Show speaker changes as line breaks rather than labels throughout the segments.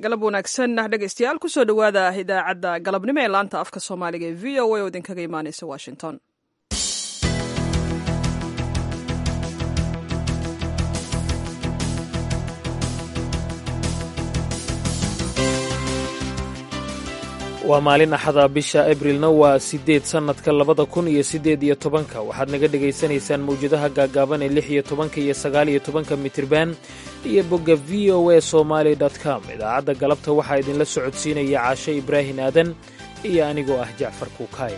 galab wanaagsan dhegaystayaal kusoo dhowaada idaacadda galabnimo ee laanta afka soomaaliga ee v o a oo idinkaga imaaneysa washington
waa maalin axada bisha abrilna waa siddeed sannadka labada kun iyo siddeed iyo tobanka waxaad naga dhegaysanaysaan mawjadaha gaagaaban ee lix iyo tobanka iyo sagaal iyo tobanka mitirban iyo bogga v o a somaali com idaacadda galabta waxaa idinla socodsiinaya caashe ibraahin aadan iyo anigoo ah jacfar kuukaay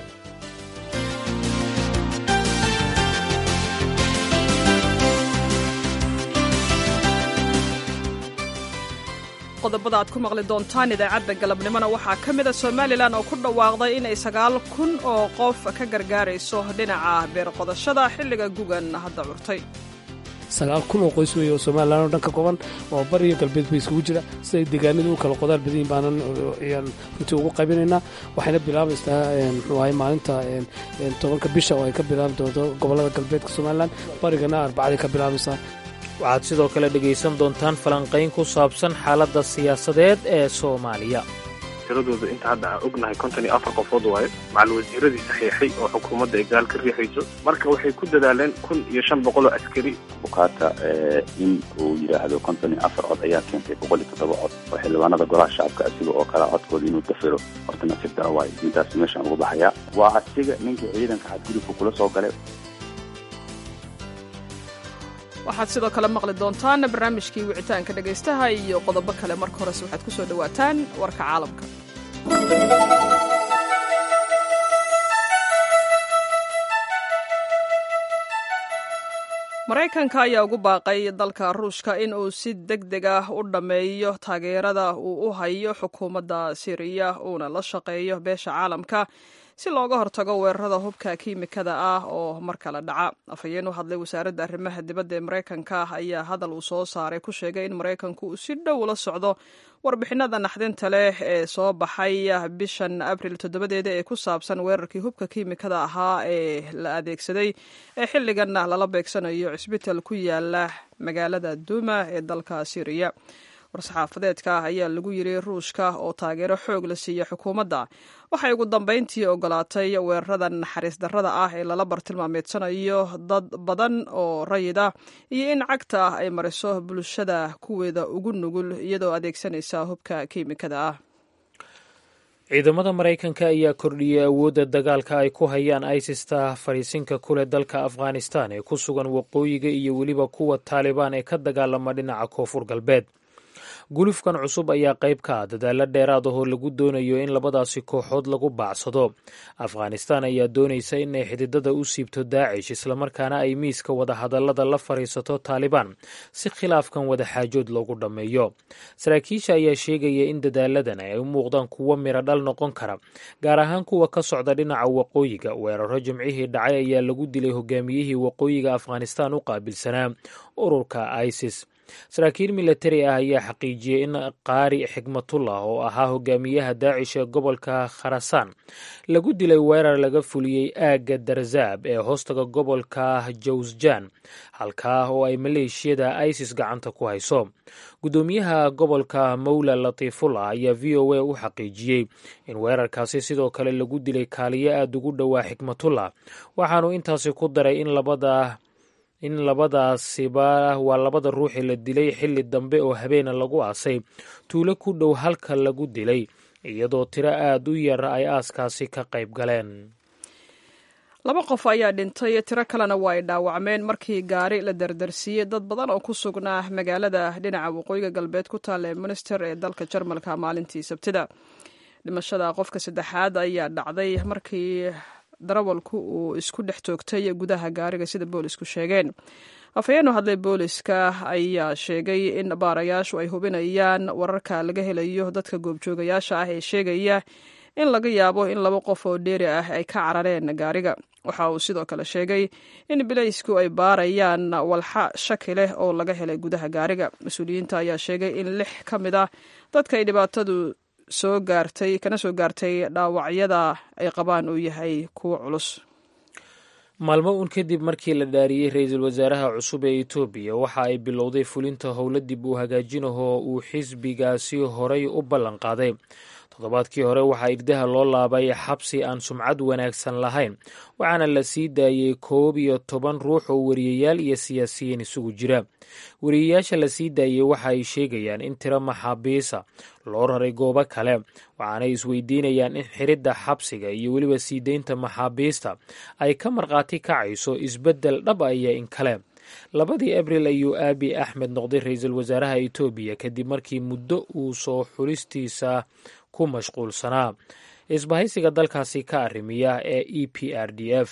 qodobada aad ku maqli doontaan idaacadda galabnimona waxaa ka mida somalilan oo ku dhawaaqday inay sagaal kun oo qof ka gargaarayso dhinaca beerqodashada xilliga gugan hadda curtay
sagaal kun oo qoys weeye oo somalilan oo dhan ka kooban oo bari iyo galbeed ba isugu jira siday deegaanadu u kala qodaal badan yihin baanan ayaan runtii ugu qaybinaynaa waxayna bilaabaysaa muxuu ahay maalinta tobanka bisha oo ay ka bilaabi doonto gobollada galbeedka somalilan barigana arbacday ka bilaabaysaa
waxaad sidoo kale dhegaysan doontaan falanqayn ku saabsan xaaladda siyaasadeed ee soomaaliya
tiradooda inta hadda aan ognahay konton iyo afar qofood waaye macal wasiiradii saxiixay oo xukuumadda ay gaal ka riixayso marka waxay ku dadaaleen kun iyo shan boqol oo askari
bukaata in uu yidhaahdo konton iyo afar cod ayaa keentay boqol iyo toddoba cod oo xildhibaanada golaha shacabka asiga oo kala codkooda inuu dafiro horta nasiib dara waayo intaas meeshaan ugu baxaya waa asiga ninkii ciidanka xadgudubka kula soo galay
waxaad sidoo kale maqli doontaan barnaamijkii wicitaanka dhegaystaha iyo qodobo kale marka horese waxaad ku soo dhowaataan warka caalamka maraykanka ayaa ugu baaqay dalka ruushka in uu si deg deg ah u dhammeeyo taageerada uu u hayo xukuumadda siriya uuna la shaqeeyo beesha caalamka si looga hortago weerarada hubka kiimikada ah oo mar kale dhaca afhayeen u hadlay wasaaradda arrimaha dibadda ee maraykanka ayaa hadal uu soo saaray ku sheegay in maraykanku uu si dhow la socdo warbixinada naxdinta leh ee soo baxay bishan abril toddobadeeda ee ku saabsan weerarkii hubka kiimikada ahaa ee la adeegsaday ee xilliganna lala beegsanayo cisbital ku yaala magaalada duuma ee dalka siriya war-saxaafadeedka ayaa lagu yiri ruushka oo taageero xoog la siiya xukuumadda waxay ugu dambayntii ogolaatay weeraradan naxariis darrada ah ee lala bartilmaameedsanayo dad badan oo rayid ah iyo in cagta ah ay mariso bulshada kuweeda ugu nugul iyadoo adeegsanaysa hubka kiimikada ah
ciidamada maraykanka ayaa kordhiyey awoodda dagaalka ay ku hayaan isista fadhiisinka kuleh dalka afghanistan ee ku sugan waqooyiga iyo weliba kuwa taalibaan ee ka dagaalama dhinaca koonfur galbeed gulufkan cusub ayaa qayb ka ah dadaalo dheeraad ahoo lagu doonayo in labadaasi kooxood lagu baacsado afghanistan ayaa doonaysa inay xididada u siibto daacish islamarkaana ay miiska wadahadallada la fadhiisato taalibaan si khilaafkan wadaxaajood loogu dhammeeyo saraakiisha ayaa sheegaya in dadaaladan ay u muuqdaan kuwo miro dhal noqon kara gaar ahaan kuwa ka socda dhinaca waqooyiga weeraro jimcihii dhacay ayaa lagu dilay hogaamiyihii waqooyiga afghanistan u qaabilsanaa ururka isis saraakiil milatari ah ayaa xaqiijiyey in qaari xikmatullah oo ahaa hogaamiyaha daacish ee gobolka kharasaan lagu dilay weerar laga fuliyey aagga darzaab ee hoostaga gobolka jawsjan halkaa oo ay maleeshiyada isis gacanta ku hayso guddoomiyaha gobolka mawla latiifullah ayaa v o a u xaqiijiyey in weerarkaasi sidoo kale lagu dilay kaaliyo aada ugu dhowaa xikmatullah waxaanu intaasi ku daray in labada in labadaasiba waa labada ruuxi la dilay xilli dambe oo habeena lagu aasay tuulo ku dhow halka lagu dilay iyadoo tiro aada u yar ay aaskaasi ka qayb galeen
laba qof ayaa dhintay tiro kalena waa ay dhaawacmeen markii gaari la dardarsiiyey dad badan oo ku sugnaa magaalada dhinaca waqooyiga galbeed ku taalla ee minister ee dalka jarmalka maalintii sabtida dhimashada qofka saddexaad ayaa dhacday markii darawalku uu isku dhex toogtay gudaha gaariga sida boolisku sheegeen afhayeen u hadlay booliska ayaa sheegay in baarayaashu ay hubinayaan wararka laga helayo dadka goobjoogayaasha ah ee sheegaya in laga yaabo in laba qof oo dheeri ah ay ka carareen gaariga waxa uu sidoo kale sheegay in bilaysku ay baarayaan walxa shaki leh oo laga helay gudaha gaariga mas-uuliyiinta ayaa sheegay in lix ka mid ah dadka ay dhibaatadu soo gaartay kana soo gaartay dhaawacyada ay qabaan uu yahay kuwo culus
maalmo uun kadib markii la dhaariyey ra-iisul wasaaraha cusub ee etoobiya waxa ay bilowday fulinta howlo dib uu hagaajinahoo uu xisbigaasi horay u ballan qaaday toddobaadkii hore waxaa irdaha loo laabay xabsi aan sumcad wanaagsan lahayn waxaana la sii daayey koob iyo toban ruux oo wariyayaal iyo siyaasiyiin isugu jira wariyayaasha la sii daayey waxa ay sheegayaan in tiro maxaabiisa loo raray goobo kale waxaanay isweydiinayaan in xiridda xabsiga iyo weliba sii deynta maxaabiista ay ka markhaati kacayso isbeddel dhab ah iyo in kale labadii abril ayuu aabi axmed noqday ra-iisul wasaaraha etoobiya kadib markii muddo uu soo xulistiisa ku mashquulsanaa isbahaysiga dalkaasi ka arrimiya ee e p r d f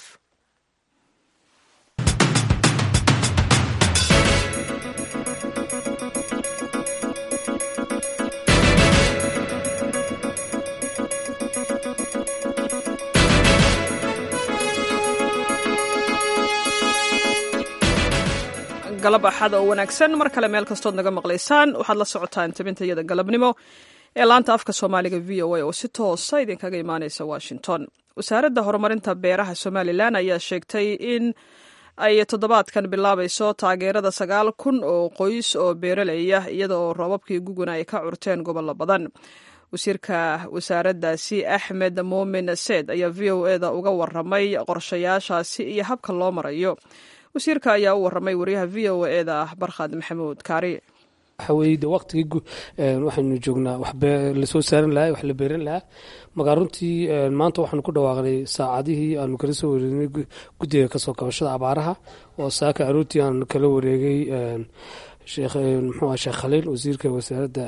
galab axad oo wanaagsan mar kale meel kastood naga maqlaysaan waxaad la socotaan tabintayada galabnimo ee laanta afka soomaaliga v o a oo si toosa idinkaga imaaneysa washington wasaaradda horumarinta beeraha somalilan ayaa sheegtay in ay toddobaadkan bilaabayso taageerada sagaal kun oo qoys oo beeraleya iyada oo roobabkii guguna ay ka curteen gobollo badan wasiirka wasaaraddaasi axmed muumin seed ayaa v o eda uga waramay qorshayaashaasi iyo habka loo marayo wasiirka ayaa u waramay wariyaha v o eda barkhad maxamuud kaari
waxa weye de waqtigii waxaynu joognaa wax lasoo saaran lahaa wax la beeran lahaa markaa runtii maanta waxaanu ku dhawaaqnay saacadihii aanu kala soo wareegnay guddiga kasoo kabashada abaaraha oo saaka aroortii aanu kala wareegay sheekh muxuu sheekh khaliil wasiirka wasaaradda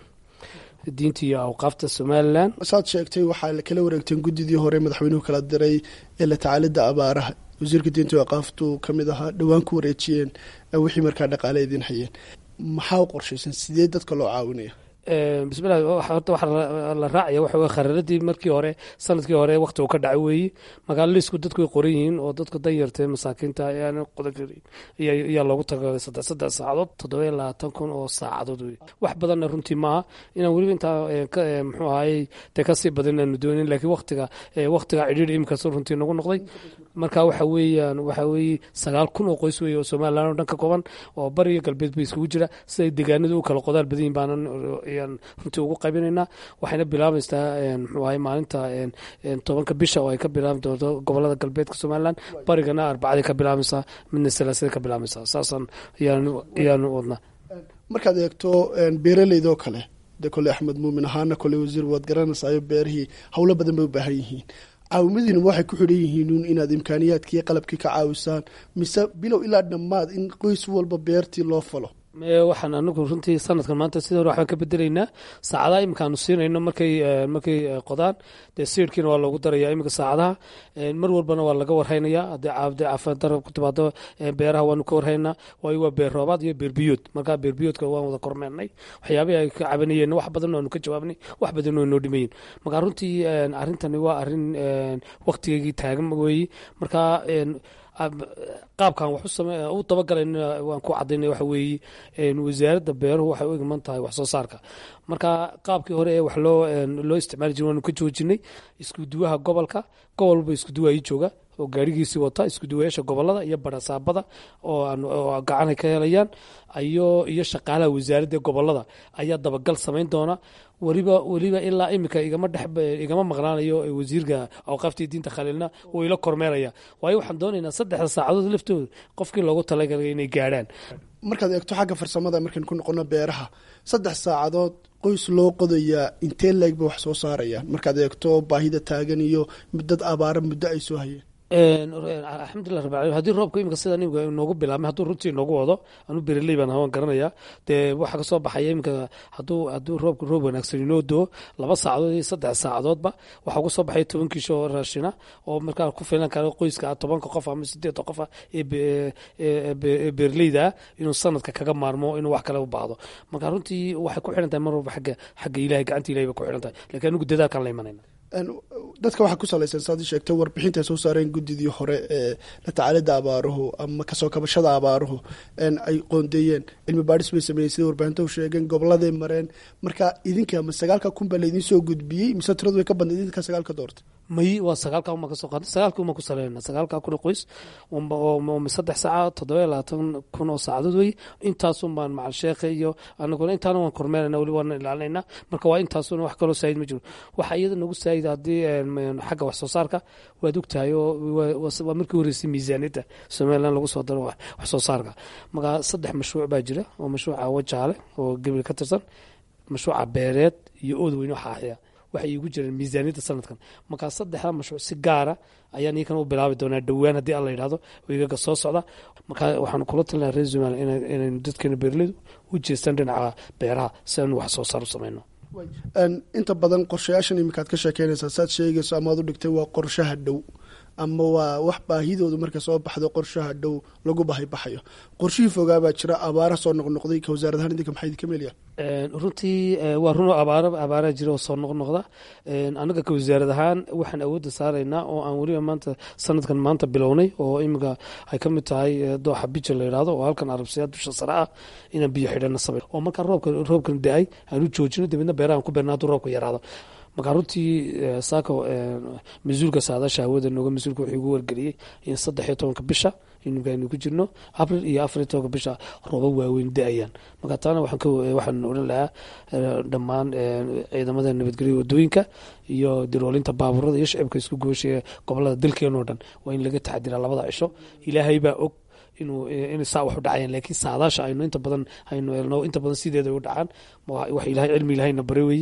diinta iyo awqaafta somalilan
saad sheegtay waxaa kala wareegteen guddidii hore madaxweynuhu kala diray ee la tacaalidda abaaraha wasiirka diinta iyo awqaaftu ka mid ahaa dhowaan ku wareejiyeen wixii markaa dhaqaale idiin hayeen maxaa u qorshaysan sidee dadka loo caawinaya
bismillahi horta waxaa la raacaya waxa weye khariiradii markii hore sanadkii hore waqti uu ka dhacay weeye magaaliisku dadku way qoran yihiin oo dadka danyarta masaakiinta ayaan qodan karin ayaa loogu tagalay saddex saddex saacadood toddoba iyo labaatan kun oo saacadood wey wax badanna runtii maaha inaan weliba intaa muxuu ahayey dee kasii badan inaanu doonin laakiin waqtiga waqtiga cidhiidhi imikaas runtii nagu noqday marka waxa weeyaan waxa weeye sagaal kun oo qoys weeye oo somalilan oo dhan ka kooban oo bariga galbeed ba isugu jira siday deegaanadu u kala qodaal badan yihin baanan ayaan runtii ugu qaybinaynaa waxayna bilaabaysaa muxuu ahay maalinta tobanka bisha oo ay ka bilaabi doonto gobolada galbeedka somalilan barigana arbacadii ka bilaabaysaa midna salaasada ka bilaabaysaa saasaan ayaanu wadnaa
markaad eegto beeraleydoo kale de kole axmed muumin ahaana kole wasiir waad garanaysayo beerihii howlo badan bay u baahan yihiin caawimadiinuma waxay ku xidhan yihiin inaad imkaaniyaadkii qalabkii ka caawisaan mise bilow ilaa dhammaad in qoys walba beertii loo falo
waxaan anagu runtii sanadkan maanta sidii hore waxbaan ka bedelaynaa saacadaha iminkaanu siinayno markay markay qodaan dee siirkiina waa loogu daraya iminka saacadaha mar walbana waa laga warhaynaya haddii caabde caafimaad darab ku timaado beeraha waanu ka warhaynaa waayo waa beer roobaad iyo beer biyood markaa beer biyoodka waan wada kormeernay waxyaabihii ay ka cabanayeen wax badan aanu ka jawaabnay wax badan oo noo dhimayin markaa runtii arrintani waa arrin waqtigeygii taagan weeye markaa qaabkan wax u dabagalayna waan ku cadaynay waxa weeye wasaaradda beeruhu waxay u igman tahay wax soo saarka marka qaabkii hore ee wax loo loo isticmaali jira waanu ka joojinay iskuduwaha gobolka gobol walba iskuduwa ii jooga oo gaarigiisii wata iskuduwayaasha gobolada iyo barasaabada oo gacanay ka helayaan iyo iyo shaqaalaha wasaaradda gobolada ayaa dabagal samayn doona weliba weliba ilaa iminka igama dhex igama maqnaanayo wasiirka awqaaftii diinta khaliilna wuu ila kormeeraya waayo waxaan doonaynaa saddexda saacadood laftooda qofkii loogu talagalay inay gaadhaan
markaad eegto xagga farsamada markaan ku noqono beeraha saddex saacadood qoys loo qodayaa intee leeg bay wax soo saarayaan markaad eegto baahida taagan iyo dad abaara muddo ay soo hayeen
alxamdulilah rabbi alamin haddii roobka iminka sida imika inoogu bilaabmay hadduu runtii inoogu wado anuu bereley baan hawan garanaya dee waxaa kasoo baxaya iminka hadduu hadduu roobka roob wanaagsan inoo doo laba saacadood iyo saddex saacadoodba waxaa ugu soo baxaya toban kiisho oo raashina oo markaa ku filan kara qoyska tobanka qof ama sideedda qof ee beerleyda inuu sanadka kaga maarmo inuu wax kale u baahdo marka runtii waxay ku xiran tahay mar walba xagga xagga ilahay gacanta ilahay bay ku xiran tahay lakiin anigu dadaalkaan la imanayna
dadka waxaa ku salaysan saad sheegtay warbixinta ay soo saareen guddidii hore ee la tacaalida abaaruhu ama kasoo kabashada abaaruhu ay qoondeeyeen cilmi baadhis bay sameeyeen sida warbaahinta u sheegeen goboladay mareen marka idinka ma sagaalka kun baa laydin soo gudbiyey mise tiradu way ka badnayd idinka sagaalka doortay
may waa sagaalka uma kasoo qaada sagaalka uma ku saleynaa sagaalka kun oo qoys saddex saaca toddoba iyo labaatan kun oo saacadood wey intaasun baan macal sheekha iyo anaguna intaana waan kormeerana weli waan ilaalinayna marka waa intaasuna wax kaloo saayid ma jiro waxa iyada nagu saayid haddii xagga wax soo saarka waad ogtahay oo waa markii horeysay miisaaniyadda somaliland lagu soo daro wax soo saarka marka saddex mashruuc baa jira oo mashruuca wajaale oo gebil ka tirsan mashruuca beereed iyo ood weyne xaaxiya waxay iigu jireen miisaaniyadda sanadkan markaa saddexda mashruuc si gaara ayaan iikan u bilaabi doonaa dhowaan haddii alla yidhahdo wiigaga soo socda markaa waxaan kula talinaa reer somaliya inaynu dadkeena beeraleydu u jeestaan dhinaca beeraha si aynu wax soo saar u samayno
inta badan qorshayaashan iminkaad ka sheekeynaysaa saad sheegayso amaad u dhigtay waa qorshaha dhow ama waa wax baahidoodu marka soo baxdo qorshaha dhow lagu bahibaxayo qorshihii fogaabaa jira abaara soo noqnoqday ka wasaarad ahaan idinka maxay idinka meelyaa
runtii waa run abaar abaaraa jira oo soo noqnoqda anaga ka wasaarad ahaan waxaan awoodda saaraynaa oo aan weliba maanta sanadkan maanta bilownay oo iminka ay ka mid tahay dooxa bija la yidhahdo oo halkan arabsiyaa dusha sare ah inaan biyo xidhana samay oo markaa roobka roobkan da-ay aan u joojino dabeedna beerahan ku beerna hadduu roobka yaraado markaa runtii saako mas-uulka saadaasha hawada nooga mas-uulka wuxuu igu wargeliyey in saddex iyo tobanka bisha inuka aynu ku jirno abril iyo afar iyo tobanka bisha rooba waaweyn da-ayaan marka taana waxaan odhan lahaa dhammaan ciidamada nabadgelya wadooyinka iyo diroolinta baaburada iyo shicibka isku goosheeya gobolada dalkeenoo dhan waa in laga taxadiraa labada cisho ilaahay baa og inuu in saa wax u dhacayaan laakiin saadaasha aynu inta badan aynu elno inta badan sideeda u dhacaan wax ilahay cilmi ilahayna bare weeye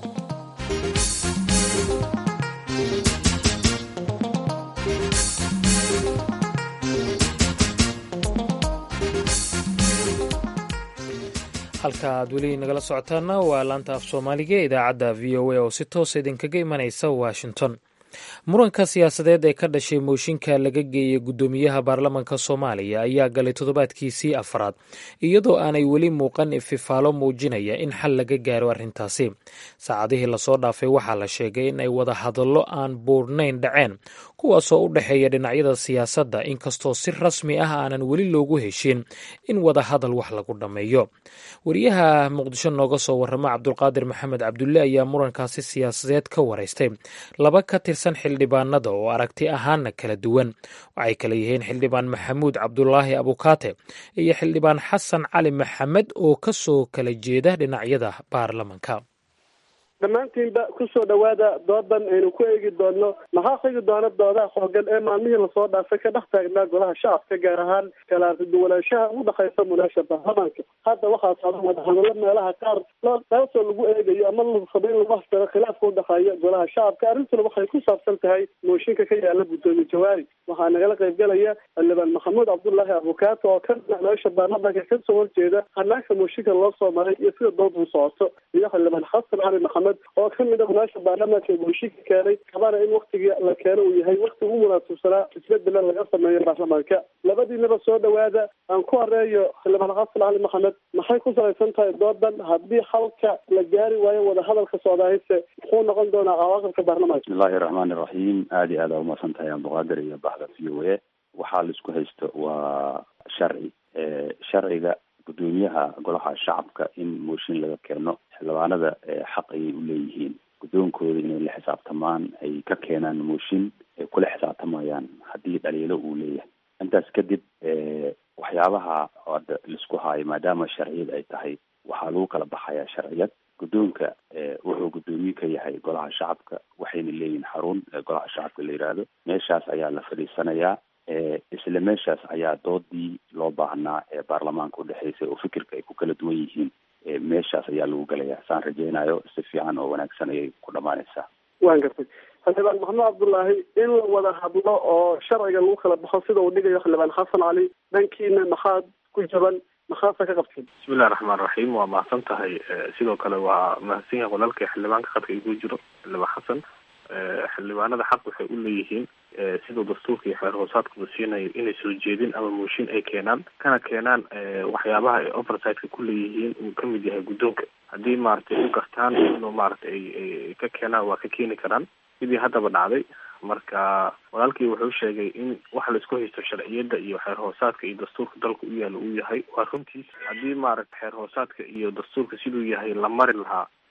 halka aad weli nagala socotaana waa laanta af soomaaliga ee idaacadda v o a oo si toosa idinkaga imanaysa washington muranka siyaasadeed ee ka dhashay mooshinka laga geeyey guddoomiyaha baarlamanka soomaaliya ayaa galay toddobaadkiisii afraad iyadoo aanay weli muuqan ififaalo muujinaya in xal laga gaaro arrintaasi saacadihii lasoo dhaafay waxaa la sheegay in ay wada hadallo aan buurnayn dhaceen kuwaasoo u dhexeeya dhinacyada siyaasadda inkastoo si rasmi ah aanan weli loogu heshin in wada hadal wax lagu dhammeeyo wariyaha muqdisho nooga soo warrama cabdulqaadir maxamed cabdulle ayaa murankaasi siyaasadeed ka waraystay laba ka tirsan xildhibaanada oo aragti ahaanna kala duwan waxay kala yihiin xildhibaan maxamuud cabdulaahi abukaate iyo xildhibaan xasan cali maxamed oo ka soo kala jeeda dhinacyada baarlamanka
dhammaantiinba kusoo dhawaada doodan aynu ku eegi doonno maxaa xigi doona doodaha xoogan ee maalmihii lasoo dhaafay ka dhex taagnaa golaha shacabka gaar ahaan kala arkiduwanaanshaha u dhexaysa munaasha baarlamaanka hadda waxaa socda wadahadallo meelaha qaar taasoo lagu eegayo ama la rabo in lagu hastaro khilaafka udhexeeya golaha shacabka arrintuna waxay ku saabsan tahay mooshinka ka yaala guddoomiye jawaari waxaa nagala qaybgalaya xildhibaan maxamuud cabdullaahi abukaato oo ka meesha baarlamaanka kasoo horjeeda hanaanka mooshinka loo soo maray iyo sida doonta u socoto iyo xildhibaan xasan cali maxamed oo ka mid a munaasha baarlamaanka ee mooshinka keenay kabana in waktiga la keeno uu yahay wakti ugu munaasabsanaa isbedela laga sameeyo baarlamaanka labadiinaba soo dhawaada aan ku horeeyo xildhibaan xasan cali maxamed maxay ku salaysan tahay doodan haddii xalka la gaari waayo wadahadalka socdaahayse muxuu noqon doonaa cawaaqibka baarlamaanka
bismillahi raxmaani raxiim aada iyo aad aa umahadsan tahay abduqaadir iyo baxda v o a waxaa laisku haysto waa sharci sharciga guddoomiyaha golaha shacabka in mooshin laga keeno xildhibaanada xaq ayay u leeyihiin guddoonkooda inay la xisaabtamaan ay ka keenaan mooshin ay kula xisaabtamayaan haddii dhaliilo uu leeyahay intaas kadib waxyaabaha hadda laisku haayo maadaama sharciyad ay tahay waxaa lagu kala baxayaa sharciyad guddoonka wuxuu guddoomiye ka yahay golaha shacabka waxayna leeyihin xarun golaha shacabka la yidhaahdo meeshaas ayaa la fadhiisanayaa isla meeshaas ayaa doodii loo baahnaa ee baarlamaanka udhexeysay oo fikirka ay ku kala duwan yihiin meeshaas ayaa lagu gelayaa saan rajeynayo si fiican oo wanaagsan ayay ku dhamaanaysaa
waan gartay xildhibaan maxamed cabdullaahi in la wada hadlo oo sharciga lagu kala baxo sida uu dhigayo xildhibaan xasan cali dhankiina maxaad ku jaban maxaasa ka qabteen
bismillahi raxmaan raxiim waa mahadsan tahay sidoo kale waa mahadsan yahay walaalkay xildhibaanka khadka igu jiro xildhibaan xasan xildhibaanada xaq waxay u leeyihiin siduu dastuurka iyo xeer hoosaadkuba siinayo inay soo jeedin ama mooshin ay keenaan kana keenaan waxyaabaha ay oversiteka ku leeyihiin uu kamid yahay guddoonka haddii maaragtay u gartaan inuu maaragtay ay ka keenaan waa ka keeni karaan sidii haddaba dhacday marka walaalkii wuxuu sheegay in waxa laisku haysto sharciyadda iyo xeer hoosaadka iyo dastuurka dalka u yaala uu yahay waa runtiis haddii maaragta xeer hoosaadka iyo dastuurka siduu yahay la mari lahaa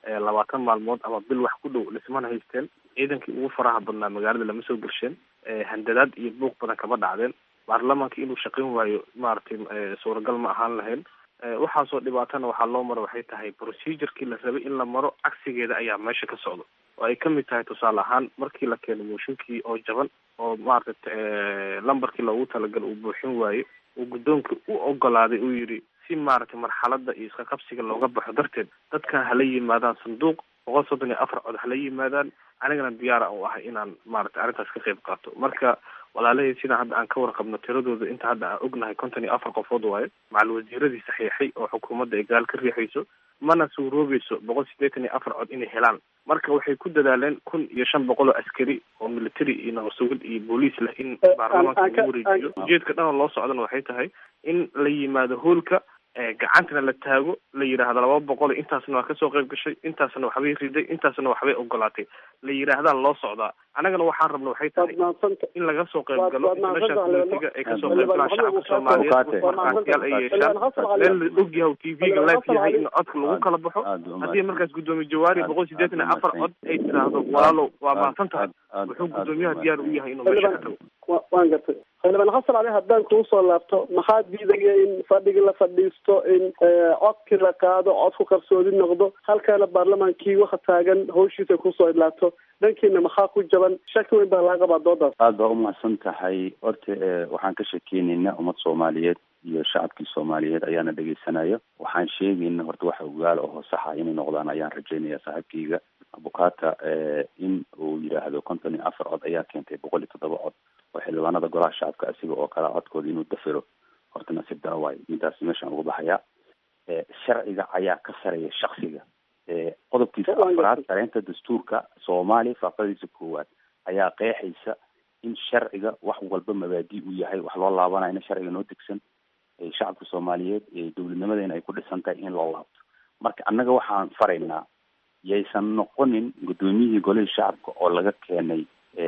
labaatan maalmood ama bil wax ku dhow dhismana haysteen ciidankii ugu faraha badnaa magaalada lama soo gelsheen handadaad iyo buuq badan kama dhacdeen baarlamaanka inuu shaqayn waayo maaragtay suuragal ma ahaan lahayn waxaasoo dhibaatana waxaa loo maro waxay tahay procedurkii la rabay in la maro cagsigeeda ayaa meesha ka socdo oo ay kamid tahay tusaale ahaan markii la keeno mooshinkii oo jaban oo maaragtay lambarkii loogu talagal uu buuxin waayo uu guddoonka u ogolaaday uu yidhi si maaragtay marxalada iyo iska qabsiga looga baxo darteed dadkan hala yimaadaan sanduuq boqol soddon iyo afar cod hala yimaadaan anigana diyaara u ahay inaan maaragtay arrintaas ka qayb qaato marka walaalahey sidaan hadda aan ka warqabno tiradooda inta hadda aan ognahay konton iyo afar qofood waayo macal wasiiradii saxiixay oo xukuumadda ay gaal ka riixayso mana suuroobayso boqol siddeetan iyo afar cod inay helaan marka waxay ku dadaaleen kun iyo shan boqol oo askari oo military iyo nabasugid iyo booliis leh in baarlamaanka lagu wareejiyo ujeedka dhan oo loo socdana waxay tahay in la yimaado hoolka gacantana la taago la yidhaahdo laba boqol intaasna waa kasoo qayb gashay intaasna waxbay riday intaasna waxbay ogolaatay la yidhaahdaa loo socdaa annagana waxaan rabna waxay tahay in laga soo qayb galo international communitiga ay kasoo qayb galaan shacabka soomaaliyeed markaasiyaal ay yeeshaan meel la og yahay t v-ga live yahay in codka lagu kala baxo haddii markaas guddoomiye jawaari boqol siddeetan iyo afar cod ay tiraahdo walaalow waa mahadsan tahay wuxuu guddoomiyaha diyaar u yahay inuu meesha ka tago
waan gartay xildhibaan xasan cali haddaan kugu soo laabto maxaa diidaya in fadhigi la fadhiisto in codkii la qaado codku qarsoodi noqdo halkaana baarlamaankii waxa taagan hawshiisa kusoo idlaato dhankiina maxaa ku jaban shaki weyn baa laga qabaa doodaas
aada baa umahadsan tahay horta waxaan ka sheekeynaynaa ummad soomaaliyeed iyo shacabkii soomaaliyeed ayaana dhegeysanaya waxaan sheegayna horta waxa ogaala oo saxa inay noqdaan ayaan rajaynaya saaxiibkayga abukata in uu yidhaahdo konton iyo afar cod ayaa keentay boqol iyo toddoba cod oo xildhibaanada golaha shacabka asiga oo kale codkooda inuu dafiro horta nasiib dara waayo midaas meeshaan uga baxayaa sharciga ayaa ka sareeya shaksiga qodobkiisa afraad sareynta dastuurka soomaaliya faaqadiisa koowaad ayaa qeexaysa in sharciga wax walba mabaadi u yahay wax loo laabanayo in sharciga noo degsan shacabka soomaaliyeed dowladnimadeena ay ku dhisan tahay in loo laabto marka annaga waxaan faraynaa yaysan noqonin guddoomiyihii golihii shacabka oo laga keenay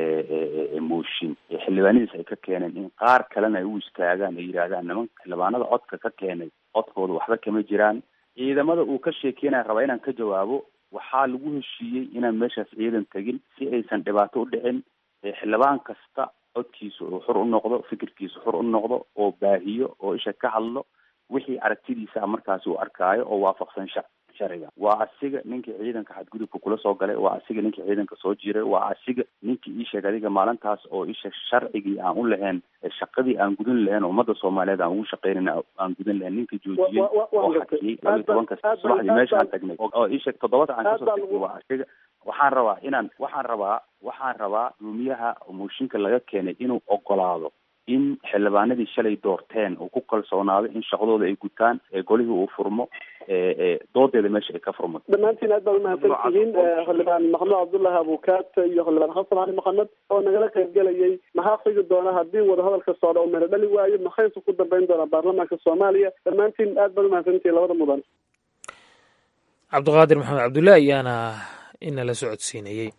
mooshin xildhibaanadiis ay ka keeneen in qaar kalena ay u istaagaan ay yidhaahdaan nimanka xildhibaanada codka ka keenay codkooda waxba kama jiraan ciidamada uu ka sheekeynaya rabaa inaan ka jawaabo waxaa lagu heshiiyey inaan meeshaas ciidan tegin si aysan dhibaato u dhicin xildhibaan kasta codkiisa oo xur u noqdo fikirkiisa xur u noqdo oo baahiyo oo isha ka hadlo wixii aragtidiisa markaasi uu arkaayo oo waafaqsan sha sharciga waa asiga ninkii ciidanka xadgudubka kula soo galay waa asiga ninkii ciidanka soo jiray waa asiga ninkii ii sheeg adiga maalintaas oo isha sharcigii aan u lahayn shaqadii aan gudan lahayn ummadda soomaaliyeed aan ugu shaqeynayna aan gudan lahayn ninkii joojiyey oo xakiyey laba iyo tobanka subaxdii meeshaan tagnay oo ii sheeg toddobada aan kasoo tagnay waa asiga waxaan rabaa inaan waxaan rabaa waxaan rabaa guddoomiyaha mooshinka laga keenay inuu ogolaado in xildhibaanadii shalay doorteen uu ku kalsoonaado in shaqadooda ay gutaan ee golihii uu furmo doodeeda meesha ay ka furmato
dhammaantiin aad baad umahadsan tihiin xildhibaan maxamed cabdullahi abukaat iyo xildhibaan xasan cali maxamed oo nagala qaybgelayay maxaa xigi doona haddii wadahadalka socda uu meelo dhali waayo maxayse ku dambeyn doonaa baarlamaanka soomaaliya dhammaantiin aad baad umahadsan tihiin labada mudan
cabdiqaadir maxamed cabdulle ayaana inala socodsiinayey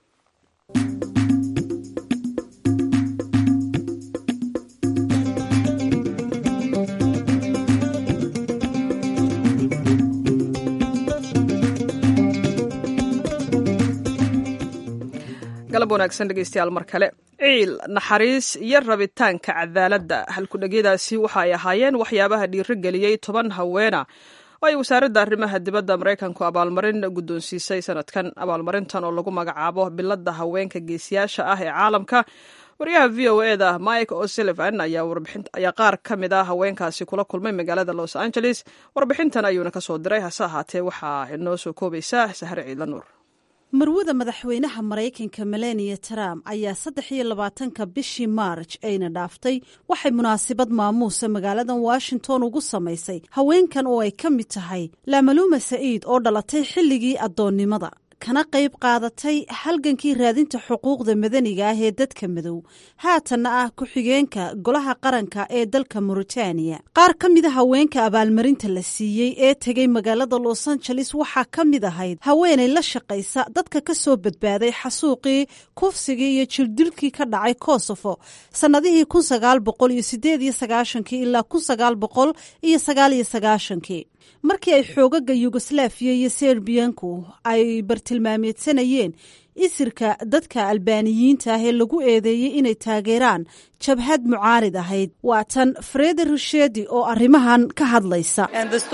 galab wanaagsan dhegeystayaal mar kale ciil naxariis iyo rabitaanka cadaaladda halkudhegyadaasi waxa ay ahaayeen waxyaabaha dhiirigeliyey toban haweena oo ay wasaaradda arrimaha dibadda maraykanku abaalmarin guddoonsiisay sanadkan abaalmarintan oo lagu magacaabo biladda haweenka geesiyaasha ah ee caalamka wariyaha v o e da mike o'sullivan ayaa qaar ka mid a haweenkaasi kula kulmay magaalada los angeles warbixintan ayuuna ka soo diray hase ahaatee waxaa inoo soo koobaysaa sahre ciidla nuur
marwada madaxweynaha maraykanka melania trump ayaa saddex iyo labaatanka bishii maarj ayna dhaaftay waxay munaasabad maamuusa magaaladan washington ugu samaysay haweenkan oo ay ka mid tahay lamaluuma sa'iid oo dhalatay xilligii addoonnimada kana qayb qaadatay halgankii raadinta xuquuqda madaniga ah ee dadka madow haatanna ah ku-xigeenka golaha qaranka ee dalka mauritaniya qaar ka mida haweenka abaalmarinta la siiyey ee tegay magaalada los angeles waxaa ka mid ahayd haweenay la shaqaysa dadka ka soo badbaaday xasuuqii kufsigii iyo jirdilkii ka dhacay kosofo sannadihii kun sagaal boqol iyo sideed iyo sagaashankii ilaa kun sagaal boqol iyo sagaal iyo sagaashankii markii ay xoogaga yugoslaafiya iyo serbiyanku ay bartilmaameedsanayeen isirka dadka albaaniyiinta ah ee lagu eedeeyey inay taageeraan jabhad mucaarid ahayd waa tan fredi rushedi oo arrimahan ka hadlaysa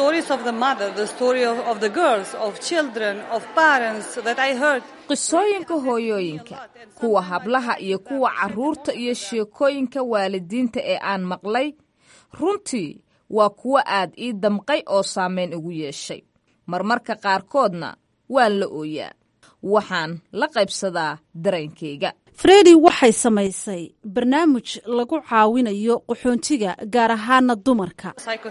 qisooyinka hooyooyinka kuwa hablaha iyo kuwa carruurta iyo sheekooyinka waalidiinta ee aan maqlay runtii waa kuwo aad ii damqay oo saameyn ugu yeeshay marmarka qaarkoodna waan la ooyaa waxaan la qaybsadaa dareenkayga
fredi waxay samaysay barnaamij lagu caawinayo qaxoontiga gaar ahaana dumarka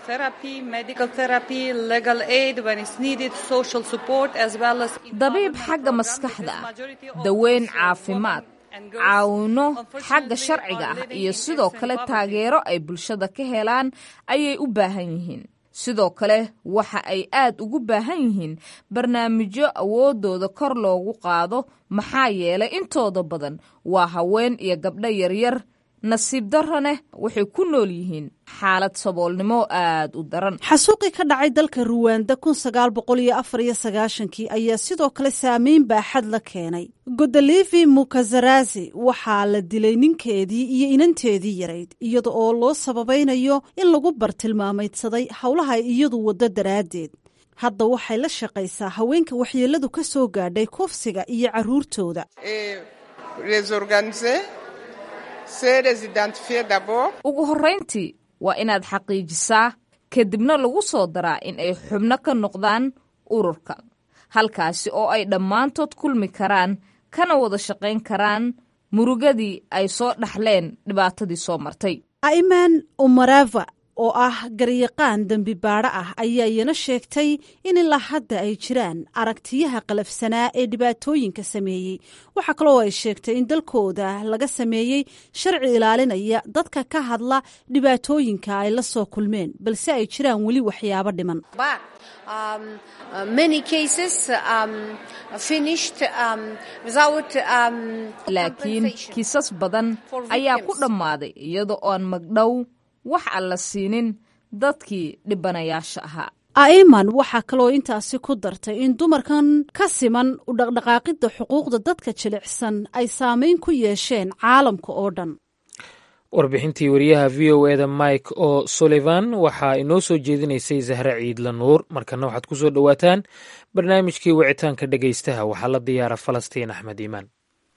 dabiib xagga maskaxda ah daweyn caafimaad caawino xagga sharciga ah iyo sidoo kale taageero ay bulshada ka helaan ayay u baahan yihiin sidoo kale waxa ay aad ugu baahan yihiin barnaamijyo awooddooda kor loogu qaado maxaa yeelay intooda badan waa haween iyo gabdho yaryar nasiib darroneh waxay ku nool yihiin xaalad saboolnimo aad u daran
xasuuqii ka dhacay dalka ruwanda kun sagaal boqol iyo afar iyo sagaashankii ayaa sidoo kale saameyn baaxad la keenay godolivi mukazarazi waxaa la dilay ninkeedii iyo inanteedii yarayd iyada oo loo sababaynayo in lagu bartilmaamaydsaday howlaha ay iyadu waddo daraaddeed hadda waxay la shaqaysaa haweenka waxyeelladu ka soo gaadhay kufsiga iyo carruurtooda
ugu horrayntii waa inaad xaqiijisaa kadibna lagu soo daraa in ay xubno ka noqdaan ururka halkaasi oo ay dhammaantood kulmi karaan kana wada shaqayn karaan murugadii ay soo dhaxleen dhibaatadii soo martay
aiman umarava oo ah garyaqaan dembi baadho ah ayaa iyana sheegtay in ilaa hadda ay jiraan aragtiyaha qalafsanaa ee dhibaatooyinka sameeyey waxaa kaloo ay sheegtay in dalkooda laga sameeyey sharci ilaalinaya dadka ka hadla dhibaatooyinka ay la soo kulmeen balse ay jiraan weli waxyaabo dhiman
laakiin kiisas badan ayaa ku dhammaaday iyada oon magdhow wax aan la siinin dadkii dhibanayaasha ahaa
aiman waxaa kaloo intaasi ku dartay in dumarkan ka siman u dhaqdhaqaaqidda xuquuqda dadka jilicsan ay saameyn ku yeesheen caalamka oo dhan
warbixintii wariyaha v o eda mike o sullivan waxaa inoo soo jeedinaysay zahre ciidla nuur markana waxaad ku soo dhowaataan barnaamijkii wicitaanka dhegaystaha waxaa la diyaara falastiin axmed iimaan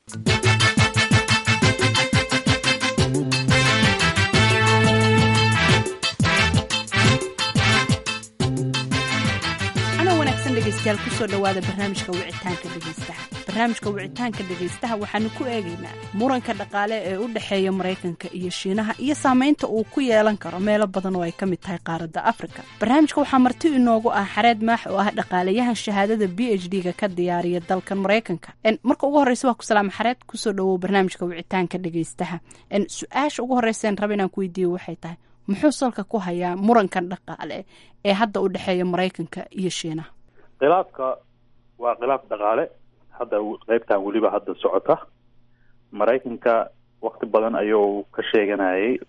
dhegeystayaal kusoo dhowaada barnaamijka wicitaanka dhegeystaha barnaamijka wicitaanka dhegeystaha waxaanu ku eegaynaa muranka dhaqaale ee u dhexeeya maraykanka iyo shiinaha iyo saameynta uu ku yeelan karo meelo badan oo ay ka mid tahay qaaradda afrika barnaamijka waxaa marti inoogu ah xareed maax oo ah dhaqaalayahan shahaadada b h d-ga ka diyaariya dalkan maraykanka marka ugu horeysa waa ku salaama xareed kusoo dhawow barnaamijka wicitaanka dhegeystaha su-aasha ugu horeysa raba inaan ku weydiiyo waxay tahay muxuu salka ku hayaa murankan dhaqaale ee hadda u dhexeeya maraykanka iyo shiinaha
khilaafka waa khilaaf dhaqaale hadda qeybtan weliba hadda socota maraykanka wakti badan ayuu ka sheeganayay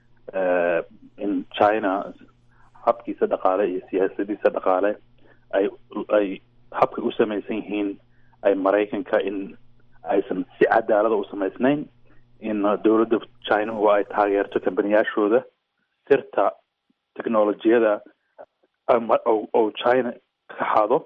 in china habkiisa dhaqaale iyo siyaasadiisa dhaqaale ay ay habkay u samaysan yihiin ay maraykanka in aysan si cadaalada u samaysnayn in dowladda china oo ay taageerto kambaniyaashooda sirta technolojiyada oo china ka xado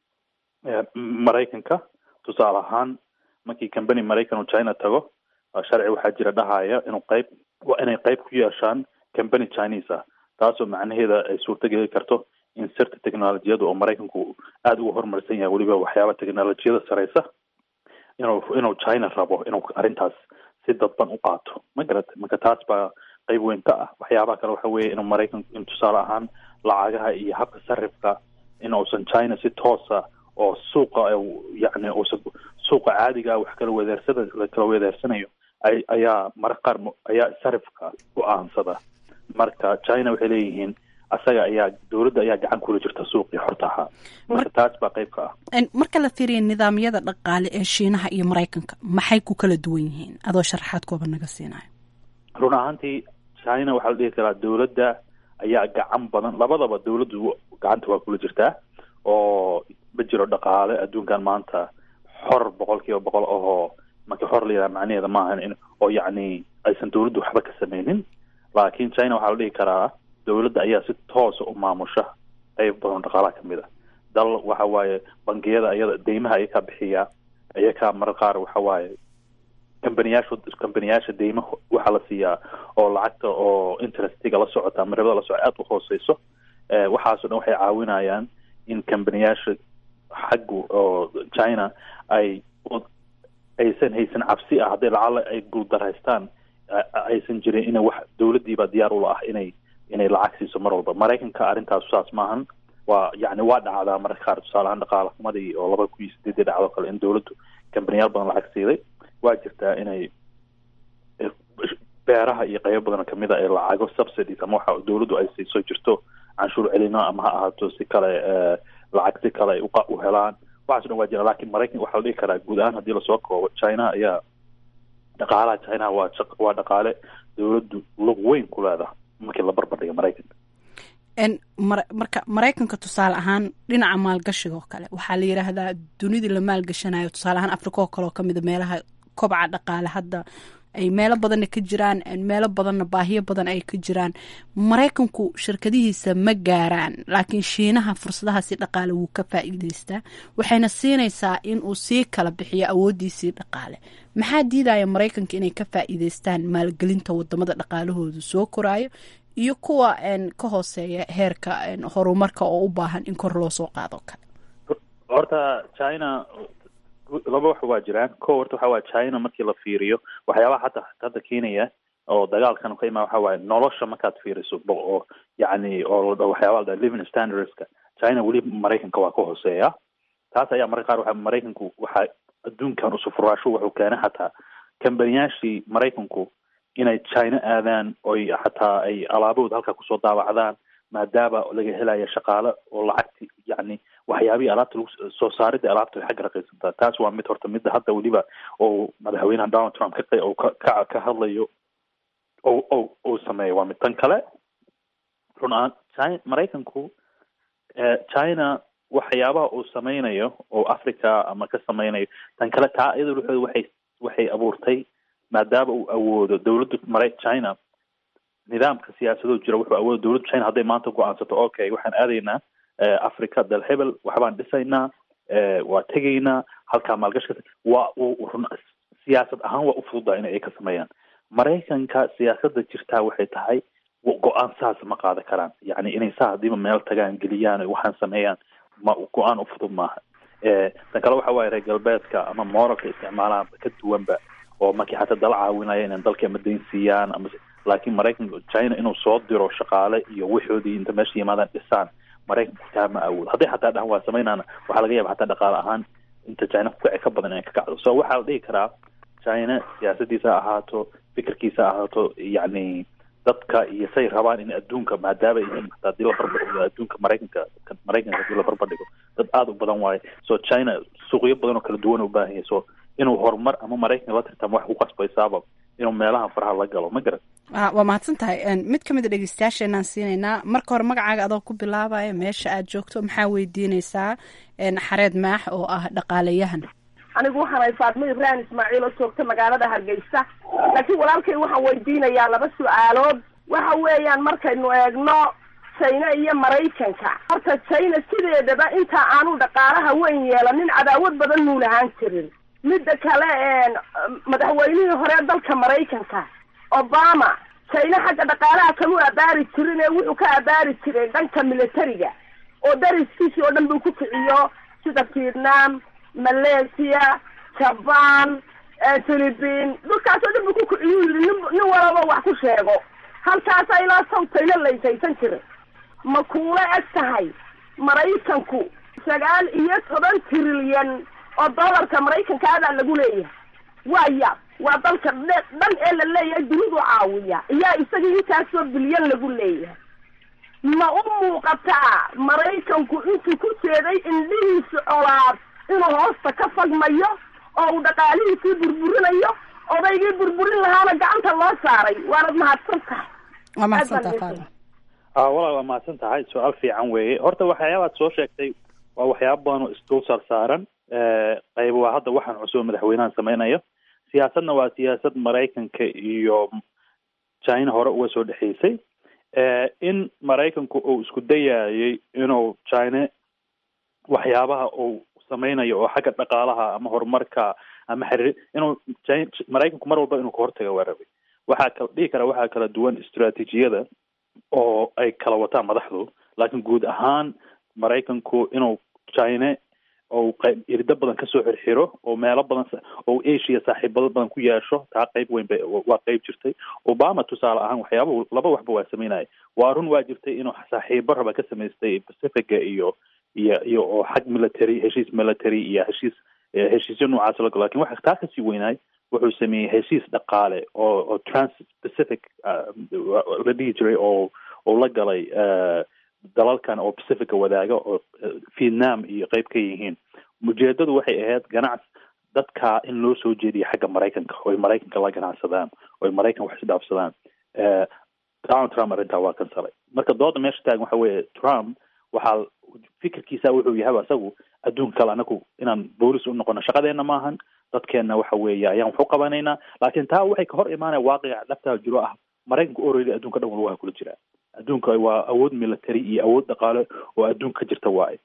maraykanka tusaale ahaan markii company maraykan oo china tago sharci waxaa jira dhahaya inuu qayb waa inay qayb ku yeeshaan company chinese ah taasoo macnaheeda ay suurto geli karto in sirta technolojiyada oo maraykanku aada ugu horumarsan yahay weliba waxyaaba technolojiyada sareysa inuu inuu china rabo inuu arrintaas si dadban u qaato ma garata marka taas baa qayb weyn ka ah waxyaabaha kale waxa weeye inuu maraykanku in tusaale ahaan lacagaha iyo habka sarifka in uusan china si toosa oo suuqa yani uusan suuqa caadiga wax kala wedeersada la kala wedeersanayo ay ayaa mararka qaar ayaa sarifka go-aansada marka china waxay leeyihiin asaga ayaa dowladda ayaa gacan kula jirta suuqii xorta ahaa marka taas baa qayb ka ah
marka la fiiriya nidaamyada dhaqaale ee shiinaha iyo maraykanka maxay ku kala duwan yihiin adoo sharaxaad kooba naga siinayo
run ahaantii china waxaa la dhihi karaa dowladda ayaa gacan badan labadaba dawladdu gacanta waa kula jirtaa oo ma jiro dhaqaale adduunkan maanta xor boqol kiiba boqol ahoo markii xor la yidhaha macnaheeda maahan in oo yacni aysan dawladdu waxba ka sameynin laakiin china waxaa la dhihi karaa dawladda ayaa si toosa u maamusha qayb badan dhaqaalaha kamid a dal waxa waaye bangiyada iyada deymaha ayakaa bixiya ayakaa marar qaar waxa waaye kambaniyaasha kambaniyaasha deymaha waxaa la siiyaa oo lacagta oo interestiga la socota ama ribada la socota aada u hooseyso waxaasoo dhan waxay caawinayaan in kambaniyaasha xaggu oo china ay aysan haysan cabsi ah hadday lacala ay guuldaraystaan aysan jirin ina wax dawladdiiba diyaar ula ah inay inay lacag siiso mar walba maraykanka arrintaas saas maahan waa yani waa dhacdaa mararka qaar tusaale ahaan dhaqaala xumadii oo laba kun iyo sideedii dhacdo kale in dawladdu kambaniyaal badan lacag siiday waa jirtaa inay beeraha iyo qaybo badan kamid a ee lacago subsidies ama waxa dawladdu ay siiso jirto canshuur celino ama ha ahaato si kale lacag si kale ay u helaan waxaaso dhan waa jira lakin maraykan waxaa la dhihi karaa guud ahaan haddii lasoo koobo china ayaa dhaqaalaha china waa waa dhaqaale dawladdu lug weyn ku leedaha markii la barbardhiga maraykanka
marka maraykanka tusaale ahaan dhinaca maalgashiga oo kale waxaa la yidhaahdaa dunidii la maalgashanayo tusaale ahaan africa oo kale oo kamid a meelaha kobca dhaqaale hadda ay meelo badanna ka jiraan meelo badanna baahiyo badan ay ka jiraan maraykanku shirkadihiisa ma gaaraan laakiin shiinaha fursadahaasi dhaqaale wuu ka faa'iideystaa waxayna siinaysaa in uu sii kala bixiyo awooddiisii dhaqaale maxaa diidaya maraykanka inay ka faa'iideystaan maalgelinta wadamada dhaqaalahoodu soo koraayo iyo kuwa ka hooseeya heerka horumarka oo u baahan in kor loo soo qaado kale
horta china laba wax waa jiraan ko horta waxa waye china markii la fiiriyo waxyaabaha hadda hadda keenaya oo dagaalkan ka imaa waxa waaye nolosha markaad fiiriso oo yacni oo waxyaaba la living standardska china weli maraykanka waa ka hooseeya taas ayaa mararka qaar waxa maraykanku waxa adduunkan usufuraasho wuxuu keenay xataa kambaniyaashii maraykanku inay china aadaan oy xataa ay alaabahooda halkaa kusoo daawacdaan maadaama laga helaya shaqaale oo lacagti yacni waxyaabihii alaabta lagu soo saaridda alaabta way xagga raqiisantaa taas waa mid horta midda hadda weliba oo madaxweynaha donald trump ka oo ka ka hadlayo o o uu sameeyo waa mid tan kale run ahaan china maraykanku china waxyaabaha uu sameynayo oo africa ama ka sameynayo tan kale taa iyada wuxuu waxay waxay abuurtay maadaama uu awoodo dawladda mara china nidaamka siyaasadoo jira wuxuu awooda dawladda china hadday maanta go-aansato okay waxaan aadaynaa africa dal hebel waxbaan dhisaynaa waa tegaynaa halkaa maalgashka waa run siyaasad ahaan waa ufududaa inay ay ka sameeyaan maraykanka siyaasadda jirtaa waxay tahay go-aan saas ma qaadan karaan yacni inay saa hadiiba meel tagaan geliyaan waxaan sameeyaan ma go-aan ufudud maaha tan kale waxa waaye reer galbeedka ama moralka isticmaalaan ka duwanba oo markii xataa dala caawinaya inay dalka ama dayn siiyaan ama laakiin maraykanka china inuu soo diro shaqaale iyo waxoodii inta meesha yimaadaan dhisaan maraykanku taa ma awood hadday xataa dhahan waa sameynana waxaa laga yaaba xataa dhaqaale ahaan inta china kukici ka badan inay ka kacdo so waxaa la dhihi karaa china siyaasadiisa ha ahaato fikirkiisa ha ahaato yacni dadka iyo say rabaan in adduunka maadaama yihiin hataa hadii la barbardhigo adduunka maraykanka maraykanka hadii la barbardhigo dad aada u badan waaye so china suuqyo badan oo kala duwan u baahan yahay so inuu horumar ama maraykanka la tirtamo wax ku qasbaysaaba inuu meelaha faraha la galo ma garan
waa mahadsan tahay mid ka mid a dhegeystayaasheenaan siinaynaa marka hore magacaaga adoo ku bilaabaya meesha aad joogto maxaa weydiineysaa xareed maax oo ah dhaqaalayahan
anigu waxaan ay faadmo ibrahim ismaaciil oo joogta magaalada hargeysa laakiin walaalkay waxaan weydiinayaa laba su-aalood waxa weeyaan markaynu eegno china iyo maraykanka horta china sideedaba inta aanu dhaqaalaha weyn yeelanin cadaawad badan muu lahaan jirin midda kale madaxweynihii hore dalka maraykanka obama china xagga dhaqaalaha kamu abaari jirin ee wuxuu ka abaari jiray dhanka militariga oo dariskiisii oo dhan buu ku kiciyo sida vietnam malaysia jaban philippine dhulkaasoo dhan buu ku kiciyu yidhi nin nin walaba wax ku sheego halkaasa ilaa sawtayna laysaysan jiray ma kuula eg tahay maraykanku sagaal iyo toban trilyan oo dollarka maraykanka adaa lagu leeyahay waya waa dalka dhan ee la leeyahay dunidu caawiya iyaa isagii intaasoo bilyan lagu leeyahay ma u muuqataa maraykanku intuu ku jeeday indhihiisa colaad inuu hoosta ka fagmayo oo uu dhaqaalihiisii burburinayo odaygii burburin lahaana gacanta loo saaray waanad mahadsan tahay
waa mahadsantaha faadma
walaal waa mahadsan tahay su-aal fiican weeye horta waxyaabaad soo sheegtay waa waxyaaba badan oo isdul saarsaaran qayb waa hadda waxaan cusub madaxweynahan sameynayo siyaasadna waa siyaasad maraykanka iyo china hore uga soo dhexeysay in maraykanku uu isku dayayay inuu china waxyaabaha uu sameynayo oo xagga dhaqaalaha ama horumarka ama xiriir inuu maraykanku mar walba inuu ka hortaga waa rabay waxaa kala dhihi kara waxaa kala duwan istraatiijiyada oo ay kala wataan madaxdu laakiin guud ahaan maraykanku inuu china ou qayb irdo badan kasoo xirxiro oo meelo badan oo asia saaxiibado badan ku yeesho taa qayb weyn ba waa qayb jirtay obama tusaale ahaan waxyaaba laba waxba waa sameynaya waa run waa jirtay inuu saaxiibo raba ka samaystay pacifica iyo iyo iyo oo xag military heshiis military iyo heshiis heshiisyo noocaas lago lakin waxa taa kasii weynaay wuxuu sameeyey heshiis dhaqaale oo oo trans pacific la dhihi jiray oo oo la galay dalalkan oo pacifica wadaaga oo vietnam iyo qeyb ka yihiin ujeedadu waxay ahayd ganacs dadka in loo soo jeediyo xagga maraykanka oy maraykanka la ganacsadaan oy maraykan wax isdhaafsadaan donald trump arrintaa waa kansalay marka dooda meesha taagan waxa weeye trump waxaa fikirkiisa wuxuu yahay asagu adduunka kale anagu inaan boolis u noqono shaqadeena maahan dadkeena waxa weeye ayaan wax u qabanaynaa laakiin taa waxay ka hor imaanaya waaqica dhabtaa jiro ah maraykanka oredi adduunka dhan walba waa kula jiraa adduunka waa awood military iyo awood dhaqaale oo adduunka ka jirta waaye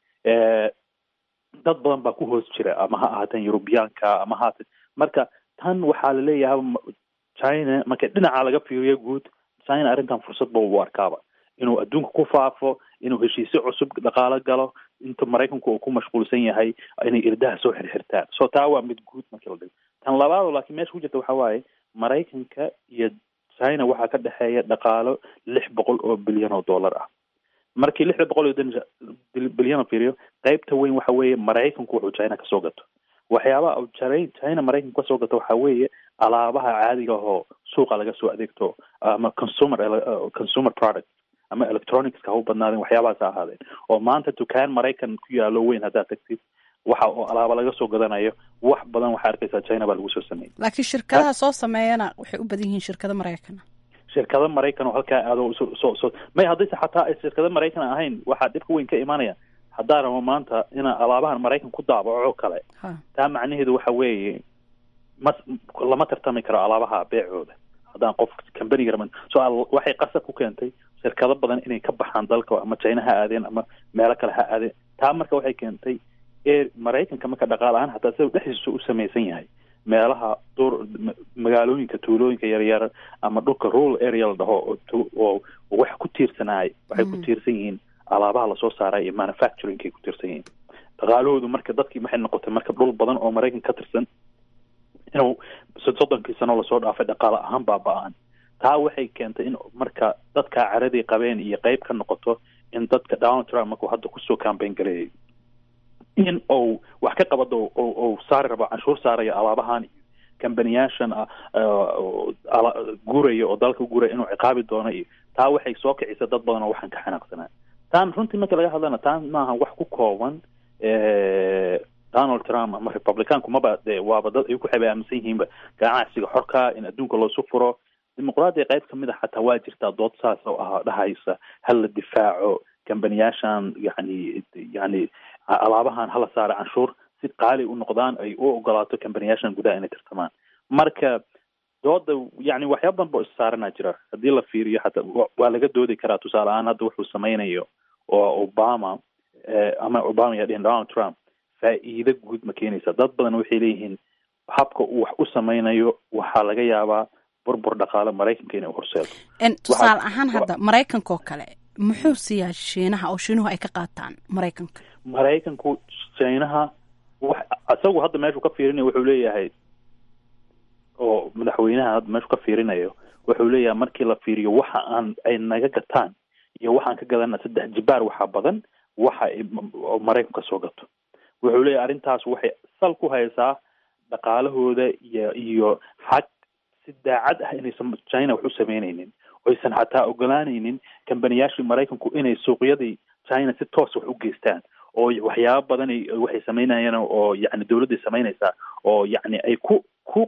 dad badan baa ku hoos jira ama ha ahaateen yurubiyaanka ama haatan marka tan waxaa laleeyahay china marka dhinaca laga fiiriyo guud china arrintan fursad ba u arkaaba inuu adduunka ku faafo inuu heshiisyo cusub dhaqaalo galo inta maraykanku uu ku mashquulsan yahay inay irdaha soo xirxirtaan so taa waa mid guud markii la dhigo tan labaado laakiin meesha ku jirta waxa waaye maraykanka iyo china waxaa ka dhexeeya dhaqaalo lix boqol oo bilyan oo dollar ah markii lixda boqol iyo bilyan fiiriyo qeybta weyn waxa weeye maraykanku wuxuu china kasoo gato waxyaabaha china maraykanku kasoo gato waxa weeye alaabaha caadiga ahoo suuqa laga soo adeegto ama consumer consumer product ama electronicska ha u badnaadeen waxyaabahaas ha ahaadeen oo maanta dukaan maraykan ku yaalo weyn haddaad tagtid waxa oo alaaba laga soo gadanayo wax badan waxaa arkaysaa china baa lagu soo sameeyey
laakiin shirkadaha soo sameeyana waxay u badan yihiin shirkado maraykana
shirkado maraykan oo halkaa aado soo soo may haddayse xataa ay shirkado maraykan ahayn waxaa dhibka weyn ka imaanaya haddaa rabo maanta inaa alaabahan maraykan ku daabaco kale taa macnaheedu waxa weeye mas lama tartami karo alaabaha beecooda haddaan qof cambaniga raban so waxay qasab ku keentay shirkado badan inay ka baxaan dalka ama china ha aadeen ama meelo kale ha aadeen taa marka waxay keentay ee maraykanka marka dhaqaal ahaan hataa sida dhexdiisa u samaysan yahay meelaha dur magaalooyinka tuulooyinka yaryar ama dhulka rural area la dhaho oo wax ku tiirsanaay waxay ku tiirsan yihiin alaabaha lasoo saaray iyo manufacturingkay ku tiirsan yihiin dhaqaalahoodu marka dadkii waxay noqotay marka dhul badan oo maraykan ka tirsan inuu soddonkii sano lasoo dhaafay dhaqaale ahaan baaba-aan taa waxay keentay in marka dadka caradii qabeen iyo qeyb ka noqoto in dadka donald trump markuu hadda kusoo cambayn gareeyay in uu wax ka qabado ou saari rabo canshuur saarayo alaabahan iyo kambaniyaashan guuraya oo dalka guuraya inuu ciqaabi doono iyo taa waxay soo kicisa dad badan oo waxaan ka xanaaqsanaa taan runtii marka laga hadlana taan maaha wax ku kooban donald trump ama republicaanku maba de waaba dad ay ku xaba aaminsan yihiinba ganacsiga xorka in adduunka loosu furo dimuqraadiya qayb kamid a xataa waa jirtaa dood saas oo ah dhahaysa hal la difaaco kambaniyaashan yani yani alaabahan hala saara canshuur si qaali u noqdaan ay u ogolaato kambaniyaashan gudaha inay tartamaan marka dooda yani waxyaaba badan boo issaaranaa jira haddii la fiiriyo xataa waa laga doodi karaa tusaale ahaan hadda wuxuu sameynayo oo obama ama obama yaa dhihin donald trump faa'iido guud ma keenaysa dad badan waxay leeyihiin habka uu wax u sameynayo waxaa laga yaabaa burbur dhaqaale maraykanka inay horseedo
tusaale ahaan hadda maraykanka oo kale muxuu siiyaa shiinaha oo shiinuhu ay ka qaataan maraykanka
maraykanku shiinaha wax isagu hadda meeshuu ka fiirinayo wuxuu leeyahay oo madaxweynaha hadda meeshuu ka fiirinayo wuxuu leeyahay markii la fiiriyo waxa aan ay naga gataan iyo waxaan ka gadana saddex jibaar waxaa badan waxa ay maraykanku ka soo gato wuxuu leeyahay arrintaas waxay sal ku haysaa dhaqaalahooda iyo iyo xag si daacad ah inaysan china wax u sameynaynin oysan xataa ogolaanaynin kambaniyaashii maraykanku inay suuqyadii china si toos wax u geystaan oo waxyaaba badan waxay sameynayaan oo yani dawladday samaynaysaa oo yani ay ku ku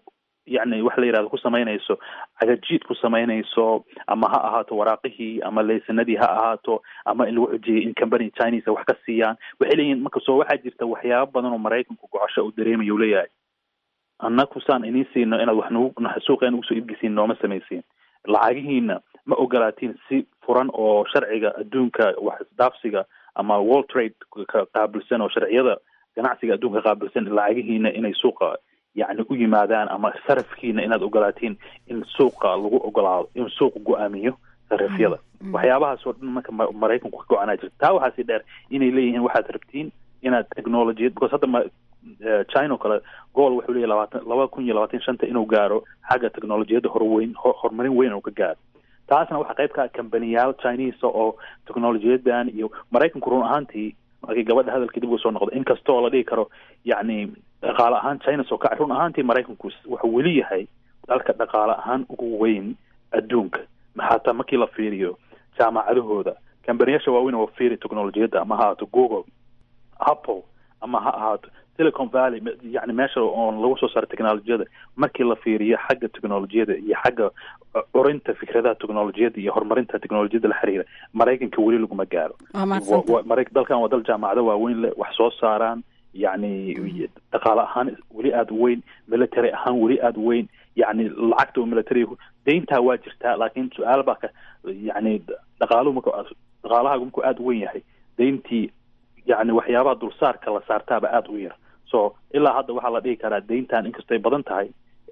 yani wax la yidhahdo ku samaynayso cagajiid ku samaynayso ama ha ahaato waraaqihii ama leysanadii ha ahaato ama in lagu xujiyay in company chinese wax ka siiyaan waxay leeyihin marka soo waxaa jirta waxyaaba badan oo maraykanku gocosho uu dareemayo u leeyahay annaku saan idiin siino inaad wax nagu suuqa nugu soo iibgisiin nooma samaysiin lacagihiina ma ogolaatiin si furan oo sharciga adduunka wax isdhaafsiga ama world trade ka qaabilsan oo sharciyada ganacsiga adduunka qaabilsan lacagihiina inay suuqa yacni u yimaadaan ama sarafkiina inaad ogolaatiin in suuqa lagu ogolaado in suuqa go-aamiyo sarifyada waxyaabahaas oo dhan marka maraykanku ka go-anaa jirta taa waxaasi dheer inay leeyihiin waxaad rabtiin inaad technologiyad because hadda ma china o kale gool wuxuu leeyahy labaatan laba kun iyo labaatan shanta inuu gaaro xagga technolojiyadda horweyn horumarin weyn uu ka gaaro taasna waxaa qayb ka ah kambaniyaal chinese oo technolojiyadan iyo maraykanku run ahaantii markii gabadha hadalkii dib uga soo noqdo inkastoo la dhihi karo yacni dhaqaale ahaan china soo kacay run ahaantii maraykanku wuxuu weli yahay dalka dhaqaale ahaan ugu weyn adduunka xataa markii la fiiriyo jaamacadahooda kambaniyaasha waaweyn oo fiiri technolojiyadda ama ha ahaato google apple ama ha ahaato silicon valley yani meesha oon lagu soo saaro technolojiyada markii la fiiriyo xagga technolojiyada iyo xagga curinta fikradaha technolojiyada iyo horumarinta technolojiyada la xiriira maraykanka weli laguma gaaro dalkan waa dal jaamacado waaweyn leh wax soo saaraan yani dhaqaale ahaan weli aada u weyn military ahaan weli aada u weyn yani lacagta oo military deyntaa waa jirtaa laakiin su-aal baa ka yani dhaqaaluhu marka dhaqaalahagu markuu aada u weyn yahay deyntii yani waxyaabaha dulsaarka la saartaaba aada u yar so ilaa hadda waxaa la dhihi karaa deyntan inkastay badan tahay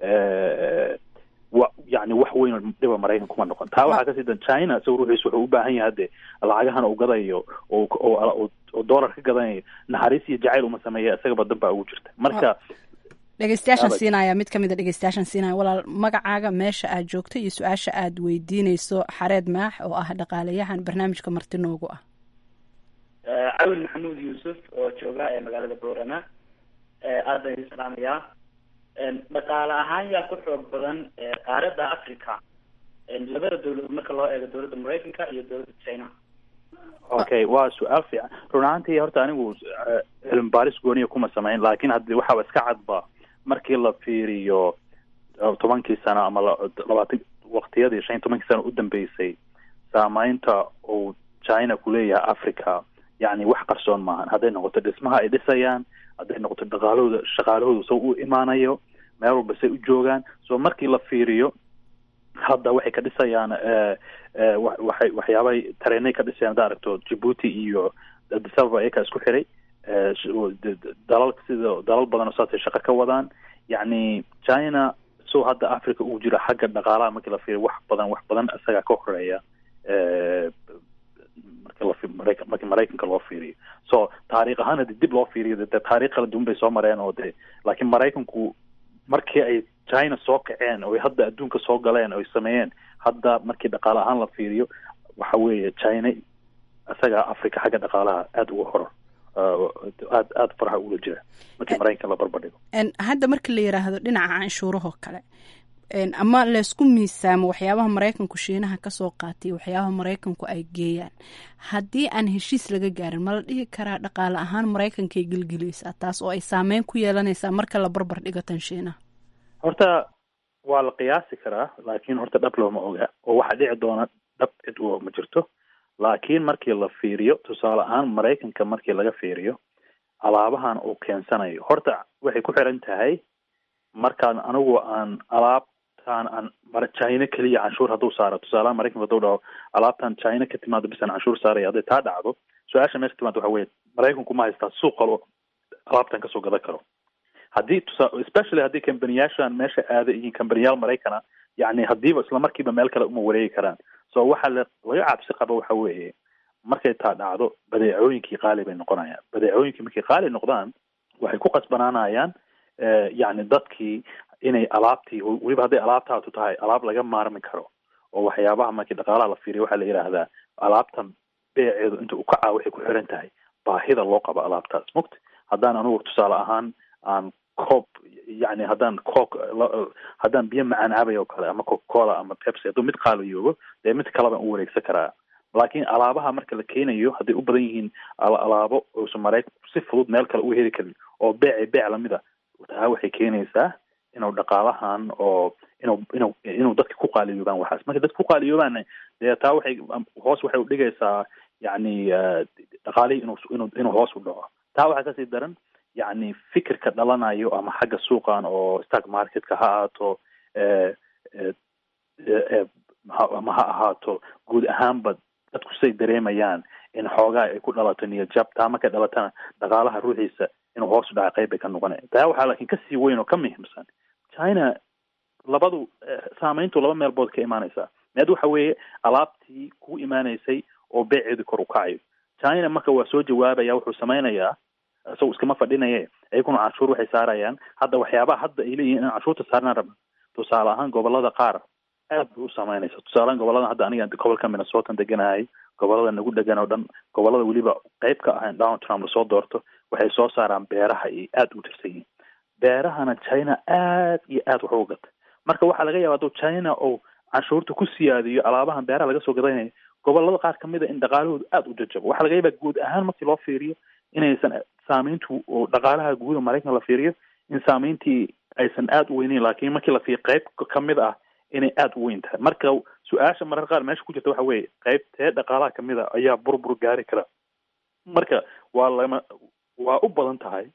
wa yani wax weyn oo dhiba maraykan kuma noqon taa waxaa kasii dan china isaga ruuxiis wuxuu u baahan yahay hadde lacagahan uu gadayo oo oo dollar ka gadanayo naxariis iyo jacayl uma sameeya isagaba dan baa ugu jirta marka
dhegeystayaashan siinaya mid kamid a dhegeystayaashan siinaya walaal magacaaga meesha aad joogto iyo su-aasha aad weydiineyso xareed maax oo ah dhaqaalayahan barnaamijka marti noogu ah
cawil maxamuud yuusuf oo jooga ee magaalada boorama aad baan idin salaamayaa dhaqaale ahaan yaa ku xoog badan qaaradda africa labada dawladood marka loo eego dawladda maraykanka iyo dawladda china
okay waa su-aal fiican run ahaantii horta anigu cilmi baaris gooniya kuma samayn laakiin haddi waxaaba iska cadba markii la fiiriyo tobankii sano ama labaatan waqtiyadii shan iyo tobankii sano u dambeysay saameynta uu china kuleeyahay africa yani wax qarsoon maahan hadday noqoto dhismaha ay dhisayaan hadday noqoto dhaqaalahooda shaqaalahooda soo u imaanayo meel walba say u joogaan so markii la fiiriyo hadda waxay ka dhisayaan waxay waxyaabay tareenay ka dhisayaan hadda aragto djibuuti iyo addis ababa ayakaa isku xiray dalal sida dalal badan oo saasay shaqo ka wadaan yacni china so hadda africa ugu jira xagga dhaqaalaha markii la fiiriyo wax badan wax badan isagaa ka horeeya marka markii maraykanka loo fiiriyo so taariikh ahaan hadii dib loo fiiriyo de taarikh kala duwan bay soo mareen oo de laakiin maraykanku markii ay china soo kaceen oo hadda adduunka soo galeen oy sameeyeen hadda markii dhaqaale ahaan la fiiriyo waxa weeye china isagaa africa xagga dhaqaalaha aada uga horor aad aada faraha ula jira markii maraykanka la barbardhigo
hadda marka la yiraahdo dhinaca canshuurahoo kale ama laysku miisaamo waxyaabaha maraykanku shiinaha kasoo qaatay waxyaabaha maraykanku ay geeyaan haddii aan heshiis laga gaarin ma la dhihi karaa dhaqaale ahaan maraykankay gelgelaysaa taas oo ay saameyn ku yeelanaysaa marka la barbar dhigo tan shiinaha
horta waa la qiyaasi karaa laakiin horta dhab looma oga oo waxaa dhici doona dhab cid u ma jirto laakiin markii la fiiriyo tusaale ahaan maraykanka markii laga fiiriyo alaabahan uu keensanayo horta waxay ku xiran tahay markaan anigu aan alaab aan china keliya canshuur hadduu saaro tusaalaha maraykanka hadduu dhaho alaabtan china ka timaado bisan canshuur saaraya hadday taa dhacdo su-aasha meesha timaado waxa weye maraykanku ma haystaa suuq kalo alaabtan kasoo gadan karo haddii tusa especially haddii kambaniyaashan meesha aada yihiin kambaniyaal maraykana yani haddiiba isla markiiba meel kale uma wareegi karaan so waxaa la laga cabsi qaba waxa weeye markay taa dhacdo badeecooyinkii qaali bay noqonayaan badeecooyinkii markay qaali noqdaan waxay ku qasbanaanayaan yani dadkii inay alaabtii weliba hadday alaabtaatu tahay alaab laga maarmi karo oo waxyaabaha markii dhaqaalaha la fiiriya waxaa la yidhaahdaa alaabtan beeceedu inta u kacaa waxay ku xiran tahay baahida loo qabo alaabtaas mugta haddaan anugu tusaale ahaan aan coob yani haddaan cook haddaan biyo macaan cabay oo kale ama coca cola ama pepsi hadduu mid qaaliyoobo dee mid kale baan u wareegsan karaa laakiin alaabaha marka la keenayo hadday u badan yihiin alaabo uusan maraykanku si fudud meel kale u heli karin oo beece beec lamida taa waxay keenaysaa inuu dhaqaalahan oo inuu inuu inuu dadka ku qaaliyoobaan waxaas marka dadka ku qaaliyoobaan dee taa waxay hoos waxay udhigaysaa yacni dhaqaalihii inuu inuu inuu hoos u dhaco taa waxaa kasii daran yacni fikirka dhalanayo ama xagga suuqan oo stock marketka ha ahaato ama ha ahaato guud ahaanba dadku say dareemayaan in xoogaa ay ku dhalato niyadjab taa markay dhalatana dhaqaalaha ruuxiisa inuu hoos u dhaca qayb bay ka noqonaya taa waxaa laakiin kasii weyn oo ka muhiimsan china labadu saameyntu laba meelbood ka imaanaysaa meed waxa weeye alaabtii ku imaanaysay oo beeceedu kor u kacayo china marka waa soo jawaabaya wuxuu samaynayaa isagu iskama fadhinaye ayaguna canshuur waxay saarayaan hadda waxyaabaha hadda ay leeyihin in canshuurta saarnaan rabna tusaale ahaan gobolada qaar aad bay u saameynaysa tusaalehaan gobolada hadda aniga gobolka minnesotan deganahay gobolada nagu dhegan oo dhan gobolada weliba qayb ka ahayn donald trump lasoo doorto waxay soo saaraan beeraha iyo aada u tirsan yihiin beerahana china aad iyo aad wax uga gata marka waxaa laga yaaba hadduu china oo canshuurta ku siyaadiyo alaabahan beeraha laga soo gadanayo gobolada qaar kamid a in dhaqaalahoodu aada u jajabo waxaa laga yaabaa guud ahaan markii loo fiiriyo inaysan saameyntu oo dhaqaalaha guuda maraykanka la fiiriyo in saameyntii aysan aada u weyneyn laakiin markii la fiiriyo qayb kamid ah inay aada u weyn tahay marka su-aasha marar qaar meesha ku jirta waxa weeye qaybtee dhaqaalaha kamid a ayaa burbur gaari kara marka waa lama waa u badan tahay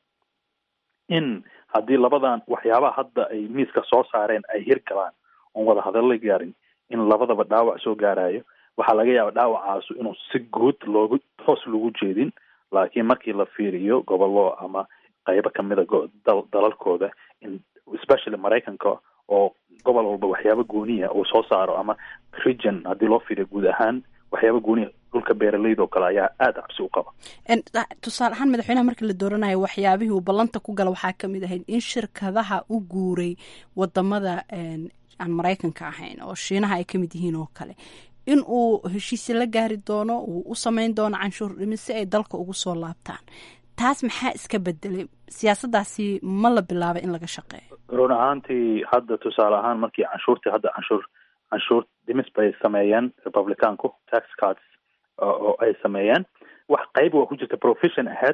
in haddii labadan waxyaabaha hadda ay miiska soo saareen ay hirgalaan oon wada hadalla gaarin in labadaba dhaawac soo gaarayo waxaa laga yaaba dhaawacaasu inuu si guud loogu hoos lagu jeedin laakiin markii la fiiriyo gobollo ama qaybo kamida dalalkooda in especially maraykanka oo gobol walba waxyaaba gooniya uu soo saaro ama region haddii loo fiiriyo guud ahaan waxyaaba gooniya dhulka beeraleyda oo kale ayaa aada cabsi u qaba
tusaale ahaan madaxweynaha markii la dooranayo waxyaabihii uu ballanta ku gala waxaa kamid ahayd in shirkadaha u guuray wadamada aan maraykanka ahayn oo shiinaha ay kamid yihiin oo kale in uu heshiisi la gaari doono uu u sameyn doono canshuur dhimis si ay dalka ugu soo laabtaan taas maxaa iska bedelay siyaasadaasi ma la bilaabay in laga shaqeeyo
run ahaantii hadda tusaale ahaan markii canshuurtii hadda canshuur canshuur dhimis bay sameeyeen republicanku tax cards oo ay sameeyeen wax qayb waa ku jirta profession ahead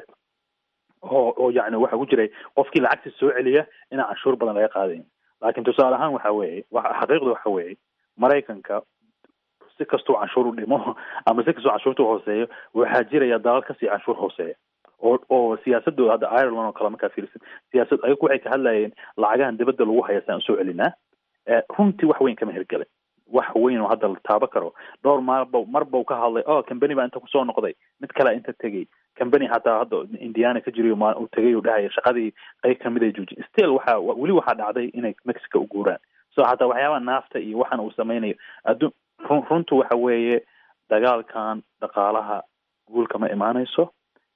oo oo yacni waxa ku jiray qofkii lacagta soo celiya inaan canshuur badan laga qaadayn laakiin tusaale ahaan waxa weeye wa xaqiiqda waxa weeye maraykanka si kastuu canshuur u dhimo ama si kastuu canshuurta u hooseeyo waxaa jiraya dalal kasii canshuur hooseeya oo oo siyaasadooda hadda ireland oo kale markaa fiirsan siyaasad ayagu waxay ka hadlayeen lacagahan dibadda lagu haya saan usoo celinaa runtii wax weyn kama hirgelin wax weyn oo hadda la taabo karo dhowr maalba marba ka hadlay o company baa inta kusoo noqday mid kalea inta tegey company hataa hadda indiana ka jiriyo ma u tegay u dhahaya shaqadii qayb kamid ay joojin still waxa weli waxaa dhacday inay mexico u guuraan so hataa waxyaabaha naafta iyo waxan uu sameynayo addu run runtu waxa weeye dagaalkan dhaqaalaha guulka ma imaanayso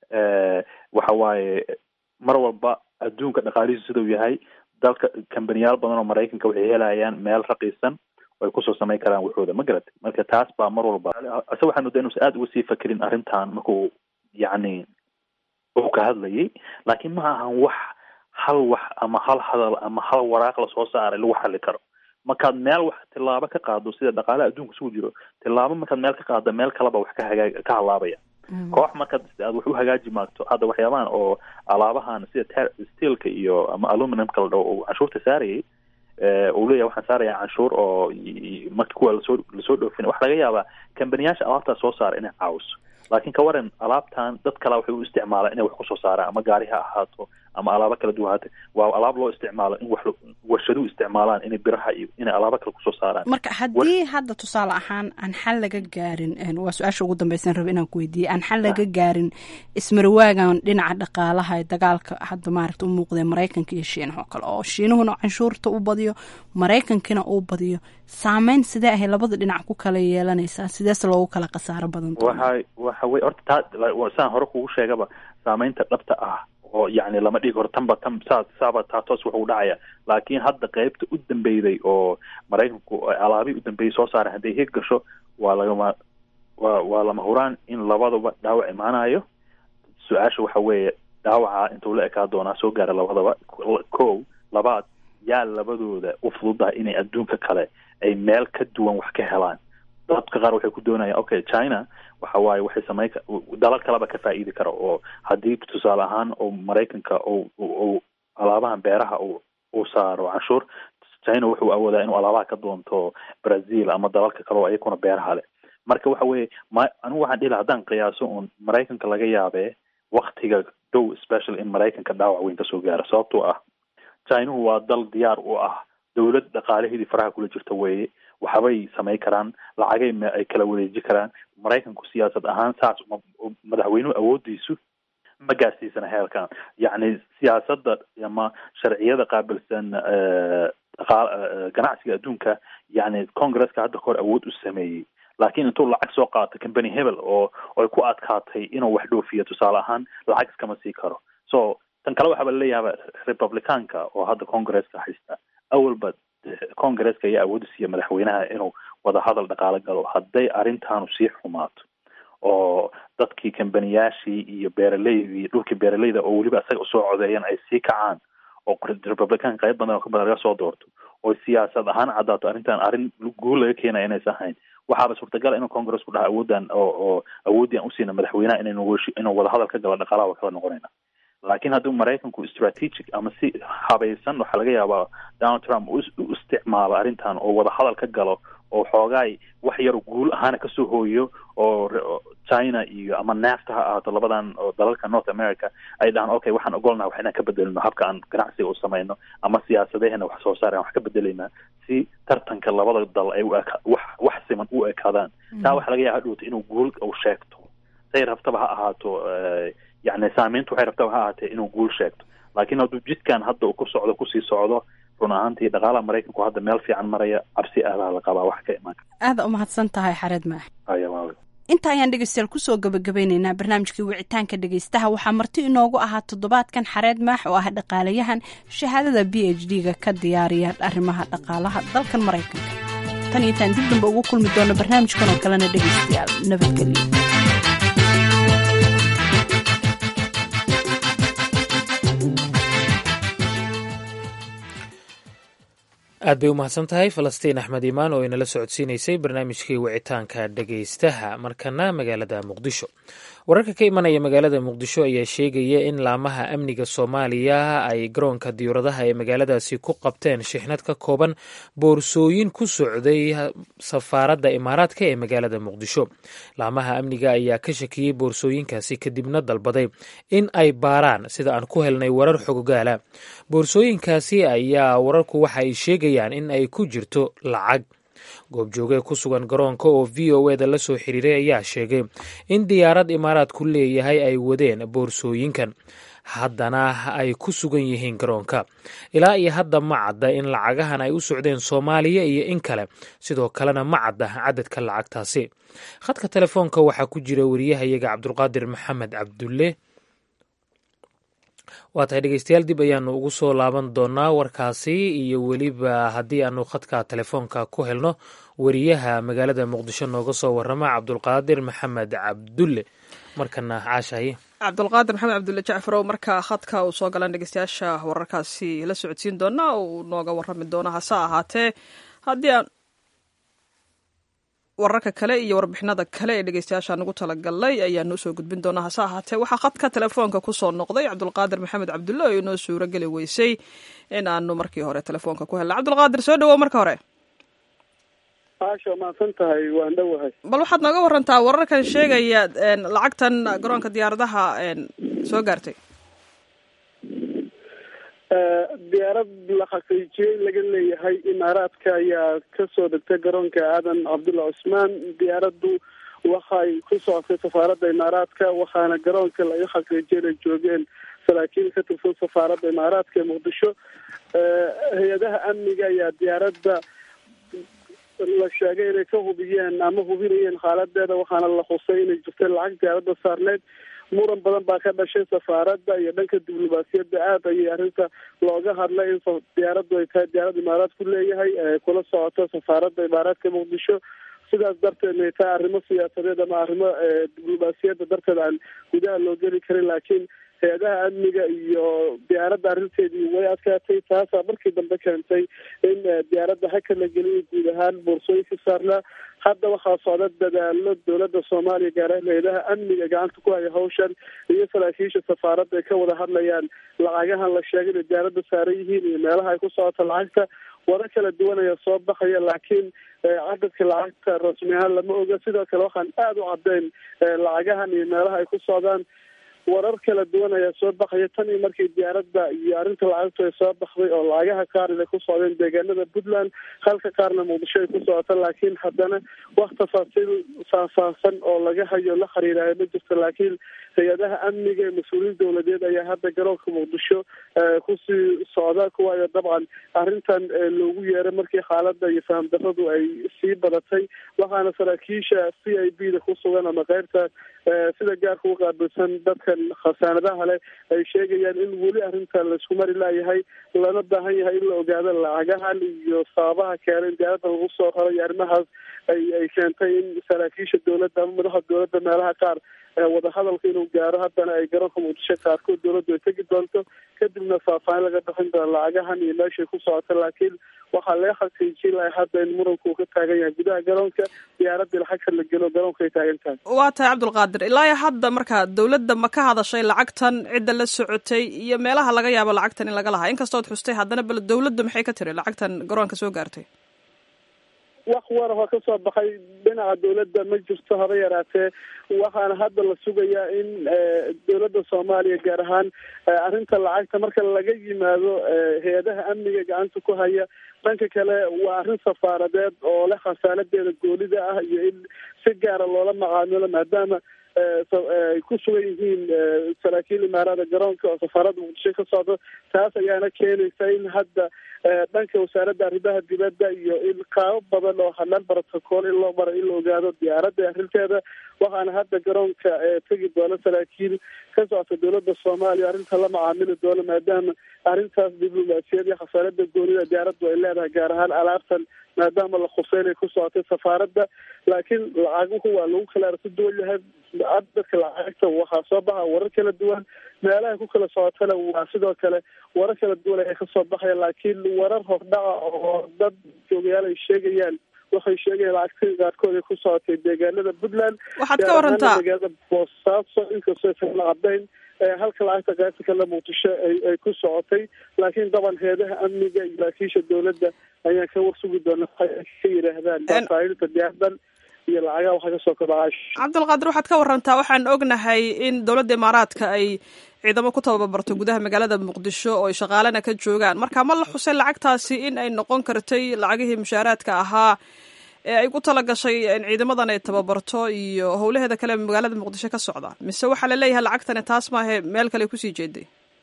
waxa waaye mar walba adduunka dhaqaalihiisu sidau yahay dalka kambaniyaal badan oo maraykanka waxay helayaan meel raqiisan ay kusoo samayn karaan waxooda ma garatay marka taas baa mar walba ase waxaan moodaa inuusan aada uga sii fakerin arrintan markuu yacni uu ka hadlayay laakiin ma ahan wax hal wax ama hal hadal ama hal waraaq lasoo saaray lagu xali karo markaad meel wax tilaabo ka qaado sida dhaqaalaha adduunka isugu jiro tilaabo markaad meel ka qaado meel kaleba wax ka hagaa ka halaabaya koox markaad aad wax u hagaaji maagto hadda waxyaabahan oo alaabahan sida steelka iyo ama aluminumka la dhaho uu canshuurta saarayay uu leeyahay waxaan saaraya canshuur oo marka kuwa lasoo lasoo dhoofin waxa laga yaabaa kambaniyaasha alaabtaas soo saara inay caawiso laakiin ka waran alaabtan dad kale waxay u isticmaalaan inay wax kusoo saaraan ama gaari ha ahaato ama alaabo kala duwan haate waa alaab loo isticmaalo in wax warshaduhu isticmaalaan inay biraha iyo inay alaabo kale kusoo saaraan
marka haddii hadda tusaale ahaan aan xal laga gaarin waa su-aasha ugu dambeysan raba inaan ku weydiiyey aan xal laga gaarin ismarwaagan dhinaca dhaqaalaha ee dagaalka hadda maaragta u muuqdee maraykanka iyo shiinaha oo kale oo shiinuhuna canshuurta u badiyo maraykankina uu badiyo saameyn sidee ahay labada dhinac ku kala yeelanaysaa sideese loogu kala khasaaro badan
waxa waxa wey horta taa saan hore kugu sheegaba saameynta dhabta ah oo yacni lama dhigi karo tanba tan saa saaba taa toos wuxuu dhacaya laakiin hadda qeybta u dambeyday oo maraykanku alaabihii u dambeeyay soo saaray hadday hig gasho waa lagama waa waa lama huraan in labadaba dhaawac imaanayo su-aasha waxa weeye dhaawaca intuu la ekaa doonaa soo gaara labadaba kow labaad yaa labadooda u fududaha inay adduunka kale ay meel ka duwan wax ka helaan dadka qaar waxay ku doonayaan okay china waxa waaye waxay sameyn dalal kaleba ka faa'iidi kara oo haddii tusaale ahaan oo maraykanka ou ou alaabahan beeraha uu uu saaro canshuur china wuxuu awoodaa inuu alaabaha ka doonto brazil ama dalalka kale oo ayakuna beeraha leh marka waxa weeye ma anigu waxaan dhihi laha haddaan qiyaaso uun maraykanka laga yaabee waktiga dhow special in maraykanka dhaawac weyn kasoo gaaro sababtoo ah chinuhu waa dal diyaar u ah dowlad dhaqaalaheedii faraha kula jirta weeye waxbay samay karaan lacagay m ay kala wareeji karaan maraykanku siyaasad ahaan saas madaxweynuhu awoodiisu ma gaarsiisana heerkan yacni siyaasadda ama sharciyada qaabilsan dhaqa ganacsiga adduunka yacni congresska hadda kahor awood u sameeyey laakiin intuu lacag soo qaato company hebel oo ay ku adkaatay inuu wax dhoofiyo tusaale ahaan lacag iskama sii karo so tan kale waxaaba laleeyahay republicaanka oo hadda congresska haysta awalba congresska ayaa awoodi siiya madaxweynaha inuu wadahadal dhaqaalo galo hadday arrintaanu sii xumaato oo dadkii kambaniyaashii iyo beeraleydii dhulkii beeraleyda oo weliba isaga usoo codeeyeen ay sii kacaan oo republicaanka qayb badan oo ka badan laga soo doorto oo siyaasad ahaan caddaato arrintan arrin guul laga keenaya inaysan ahayn waxaaba suurtagal inuu congressku dhaha awooddan oo oo awooddii aan usiina madaxweynaha inaynu inuu wadahadal ka galo dhaqaalaha waa kala noqonayna laakiin hadduu maraykanku strategic ama si habaysan waxaa laga yaabaa donald trump u isticmaalo arrintan oo wadahadal ka galo oo xoogaay wax yar guul ahaana kasoo hooyo oo china iyo ama nafta ha ahaato labadan oo dalalka north america ay dhahaan okay waxaan ogolnaha wax inaan ka bedelino habka aan ganacsiga u samayno ama siyaasadaheena wax soo saar aan wax ka bedelaynaa si tartanka labada dal ay wax wax siman u ekaadaan taa waxaa laga yaaba hadhowta inuu guul u sheegto say rabtaba ha ahaato yacni saameyntu waxay rabtaba ha ahaatee inuu guul sheegto laakiin hadduu jidkan hadda uu ku socdo kusii socdo run ahaantii dhaqaalaha maraykanku hadda meel fiican maraya cabsi aadaha la qabaa wax ka imaan
aada u mahadsan tahay xareed maax
aya waawe
inta ayaan dhegeystayaal kusoo gabagabeyneynaa barnaamijkii wicitaanka dhegeystaha waxaa marti inoogu ahaa toddobaadkan xareed maax oo ah dhaqaalayahan shahaadada b h d ga ka diyaariya arrimaha dhaqaalaha dalkan maraykanka tan iyo intaan dib damba ugu kulmi doono barnaamijkan oo kalena dhegeystayaal nabadgelyo
aad bay u mahadsan tahay falastiin axmed imaan oo inala socodsiinaysay barnaamijkii wicitaanka dhegaystaha markana magaalada muqdisho wararka ka imanaya magaalada muqdisho ayaa sheegaya in laamaha amniga soomaaliya ay garoonka diyuuradaha ee magaaladaasi ku qabteen shixnad ka kooban boorsooyin ku socday safaaradda imaaraadka ee magaalada muqdisho laamaha amniga ayaa ka shakiyey boorsooyinkaasi kadibna dalbaday in ay baaraan sida aan ku helnay warar xogogaala boorsooyinkaasi ayaa wararku waxa ay sheegayaan in ay ku jirto lacag goobjoogee ku sugan garoonka oo v o eda la soo xiriiray ayaa sheegay in diyaarad imaaraadku leeyahay ay wadeen boorsooyinkan haddana ay ku sugan yihiin garoonka ilaa iyo hadda ma cadda in lacagahan ay u socdeen soomaaliya iyo in kale sidoo kalena ma cadda cadadka lacagtaasi khadka telefoonka waxaa ku jira wariyahayaga cabdulqaadir maxamed cabdulle waa tahay dhegeystayaal dib ayaanu ugu soo laaban doonaa warkaasi iyo weliba haddii aanu khadka telefoonka ku helno wariyaha magaalada muqdisho nooga soo warama cabdulqaadir maxamed cabdulle markana caashaye
cabdulqaadir maxamed cabdulle jacfarow marka khadka uu soo galan dhegeystayaasha wararkaasi la socodsiin doona uu nooga warami doona hase ahaatee haddii aan wararka kale iyo warbixinada kale ee dhegeystayaasha nagu talagalnay ayaanu usoo gudbin doonaa hase ahaatee waxaa khadka telefoonka kusoo noqday cabdulqaadir maxamed cabdulle oo inoo suuro geli weysay in aanu markii hore telefoonka ku helna cabdulqaadir soo dhawow marka hore
maasha mahadsan tahay waan dhowahay
bal waxaad nooga warantaa wararkan sheegaya lacagtan garoonka diyaaradaha soo gaartay
diyaarad la xaqiijiyey laga leeyahay imaaraadka ayaa kasoo degtay garoonka aadan cabdulla cusmaan diyaaraddu waxay ku socotay safaaradda imaaraadka waxaana garoonka laga xaqiijiyay inay joogeen saraakiil ka tirsan safaaradda imaaraadka ee muqdisho hay-adaha amniga ayaa diyaaradda la sheegay inay ka hubiyeen ama hubinayeen xaaladeeda waxaana la xusay inay jirtay lacag diyaaradda saarneyd muran badan baa ka dhashay safaaradda iyo dhanka diblomaasiyadda aada ayay arrinta looga hadlay in diyaaraddu ay tahay diyaarad imaaraad ku leeyahay kula socoto safaaradda imaaraadka muqdisho sidaas darteed ay tahay arrimo siyaasadeed ama arrimo diblomaasiyadda darteed aan gudaha loo geli karin laakiin hay-adaha amniga iyo diyaaradda arrinteedii way adkaatay taasaa markii dambe keentay in diyaaradda haka la geliyay guud ahaan boorsooyinka saarnaa hadda waxaa socda dadaalo dowladda soomaaliya gaar ahaan hay-adaha amniga gacanta ku haya hawshan iyo saraakiisha safaaradda ay ka wada hadlayaan lacagahan la sheegay inay diyaaradda saaran yihiin iyo meelaha ay ku socoto lacagta wado kala duwan ayaa soo baxaya laakiin cadadka lacagta rasmi ahaan lama oga sidoo kale waxaan aada u caddayn lacagahan iyo meelaha ay ku socdaan warar kala duwan ayaa soo baxaya tan iyo markii diyaaradda iyo arrinta lacagtu ay soo baxday oo lacagaha qaar inay ku socdeen deegaanada puntland halka qaarna muqdisho ay ku socota laakiin haddana wax tafaasiil faahfaahsan oo laga hayo la xiriirayo ma jirto laakiin hay-adaha amniga ee mas-uuliyiin dowladeed ayaa hadda garoonka muqdisho kusii socda kuwaayo dabcan arrintan loogu yeeray markii xaaladda iyo faham darradu ay sii badatay waxaana saraakiisha c i b da ku sugan ama keyrta sida gaarka u qaabilsan dadkan khasaanadaha leh ay sheegayaan in weli arrintan laisku mari laayahay lana baahan yahay in la ogaado lacagahan iyo sababaha keenay in diyaaradda lagu soo raro iyo arrimahaas ay ay keentay in saraakiisha dowladda ama madaxa dowladda meelaha qaar wadahadalka inuu gaaro haddana ay garoonka muqdisho qaarkood dowladdu ay tegi doonto kadibna faahfaahin laga bixin doono lacagahan iyo meeshay ku socota laakiin waxaa laga xaqiijin lahay hadda in muranku uu ka taagan yahay gudaha garoonka diyaaradii lacagta la gelo garoonka ay taagan tahay
waa tahay cabdulqaadir ilaa hadda marka dowladda ma ka hadashay lacagtan cidda la socotay iyo meelaha laga yaabo lacagtan in laga lahaa inkastood xustay haddana bal dowladda maxay ka tiri lacagtan garoonka soo gaartay
wax war oo kasoo baxay dhinaca dowladda ma jirto haba yaraatee waxaana hadda la sugayaa in dowladda soomaaliya gaar ahaan arrinta lacagta marka laga yimaado hay-adaha amniga gacanta ku haya dhanka kale waa arrin safaaradeed oo leh khasaanadeeda goolida ah iyo in si gaara loola macaamilo maadaama ay ku sugan yihiin saraakiil imaarada garoonka oo safaaradda muqdisho ka socdo taas ayaana keenaysa in hadda dhanka wasaaradda arrimaha dibadda iyo in qaabo badan oo hadlaan brotocool in loo maro in la ogaado diyaaradda arrinteeda waxaana hadda garoonka tegi doona saraakiil ka socota dowladda soomaaliya arrinta la macaamili doono maadaama arrintaas diblomaasiyad iyo khasaarada goonida diyaaraddu ay leedahay gaar ahaan alaabtan maadaama la khuseynay ku socotay safaaradda laakiin lacaguhu waa lagu kala aragti duwan yahay cadadka lacagta waxaa soo baxa warar kala duwan meelaha ku kala socotana waa sidoo kale warar kala duwan ayaa kasoo baxaya laakiin warar hordhaca oo dad joogayaal ay sheegayaan waxay sheegayaan lacagta qaarkood ay ku socotay deegaanada puntland
waxaad ka warantaa
magaalada boosaaso inkastoo aysan la cadayn halka lacagta qaybta kale muqdisho ay ku socotay laakiin daban heedaha amniga iyo laakiisha dowladda ayaan ka warsugi doona waxay ka yidhaahdaan faaiidinta diyaardan iyo lacagaha waxa kasoo kordhacay
cabdulqaadir waxaad ka warantaa waxaan ognahay in dowladda imaaraadka ay ciidamo ku tababarto gudaha magaalada muqdisho oo ay shaqaalena ka joogaan marka ma la xusay lacagtaasi in ay noqon kartay lacagihii mushaaraadka ahaa ee ay ku tala gashay ciidamadan ay tababarto iyo howlaheeda kale magaalada muqdisho ka socda mise waxaa laleeyahay lacagtani taas maahe meel kale kusii jeeday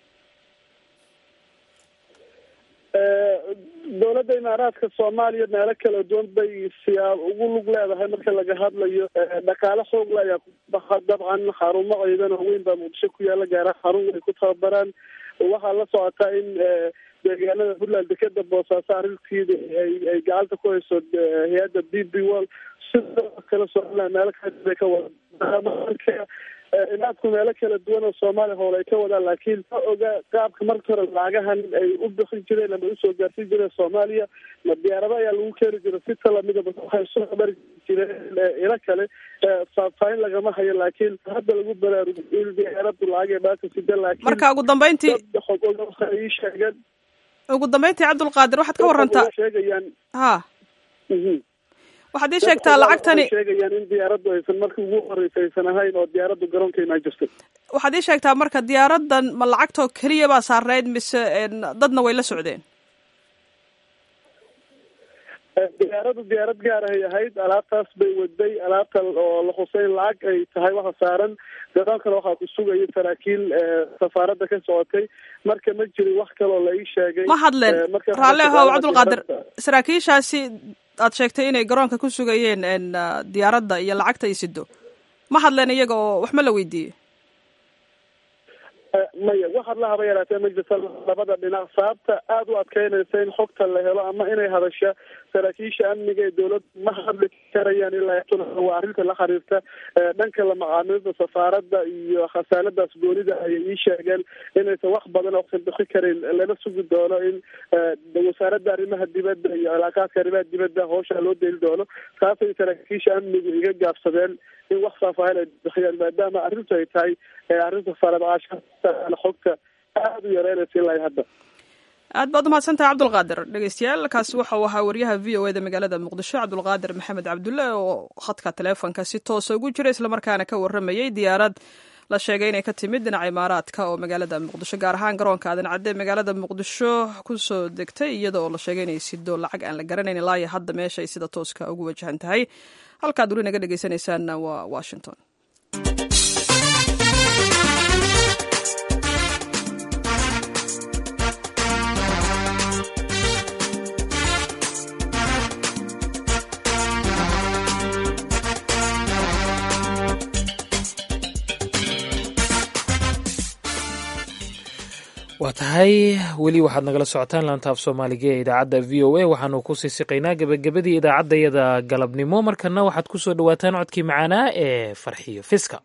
dowladda imaaraadka soomaaliya meelo kala duwan bay siyaab ugu lug leedahay marka laga hadlayo dhaqaale xoogla ayaa ku baxa dabcan xarumo ciidan oo weyn baa muqdisho ku yaala gaaraha xarun ay ku tababaraan waxaa la socotaa in deegaanada puntland dekeda boosaaso arrintiida ay ay gacanta ku hayso hay-adda b b wall sidoo kale somaliland meelo kale ka wada inaadku meelo kala duwan oo soomaaliya howl ay ka wadaan laakiin ma oga qaabka marka hore lacagahan ay u bixin jireen ama usoo gaarsiin jireen soomaaliya ma diyaarado ayaa lagu keeni jira si talamidaba waxay soo mari jireen ilo kale faahfaahin lagama hayo laakiin hadda lagu baraarugo in diyaaradu lacag ee maanta sida laakiin
marka ugu dambeyntii
ii sheegeen
ugu dambeyntii cabdulqaadir waxaad ka warantaa
sheegayaan
ha waxaad ii sheegtaa lacagtani
sheegayaan in diyaaraddu aysan markii ugu horeysa aysan ahayn oo diyaaraddu garoonka imaan jirtay
waxaad ii sheegtaa marka diyaaradan ma lacagtoo keliya baa saarnayd mise dadna way la socdeen
diyaaradu diyaarad gaar ahay ahayd alaabtaas bay waday alaabta oo la xuseyn lacag ay tahay waxa saaran garoonkana waxaa ku sugaya saraakiil safaaradda ka socotay marka ma jirin wax kaloo la ii sheegay
ma hadleen raalle ahow cabdulqaadir saraakiishaasi aad sheegtay inay garoonka ku sugayeen diyaaradda iyo lacagta ay sido ma hadleen iyaga oo wax ma la weydiiyey
maya waxaad la haba yaraatee ma jirta labada dhinac sababta aada u adkeynaysa in xogta la helo ama inay hadasha saraakiisha amniga ee dowladda ma hadli karayaan ilaa waa arrinta la xiriirta dhanka la macaamilada safaaradda iyo khasaaladaas goonida ayay ii sheegeen inaysan wax badan oo saldixi karin lana sugi doono in wasaaradda arrimaha dibadda iyo cilaaqaadka arrimaha dibadda howshaa loo deli doono taasay saraakiisha amnigu iga gaabsadeen in wax faahfaahin ay bixiyaan maadaama arrintu ay tahay arrinta faramacaasha xogta aada u yareynaysa ilaa hadda
aad baad umahadsantahay cabdulqaadir dhegeystayaal kaasi waxau ahaa wariyaha v o eda magaalada muqdisho cabdulqaadir maxamed cabdulle oo khadka taleefonka si toosa ugu jira islamarkaana ka waramayey diyaarad la sheegay inay ka timid dhinaca imaaraadka oo magaalada muqdisho gaar ahaan garoonka aadan cadde magaalada muqdisho kusoo degtay iyada oo la sheegay inay sido lacag aan la garanayn ilaa iyo hadda meesha ay sida tooska ugu wajahan tahay halkaad weli naga dhegeysanaysaanna waa washington
waa tahay weli waxaad nagala socotaan laanta af soomaaliga ee idaacadda v o a waxaanu ku sii siqaynaa gebagabadii idaacaddayada galabnimo markana waxaad ku soo dhowaataan codkii macaanaa ee farxiyo fiska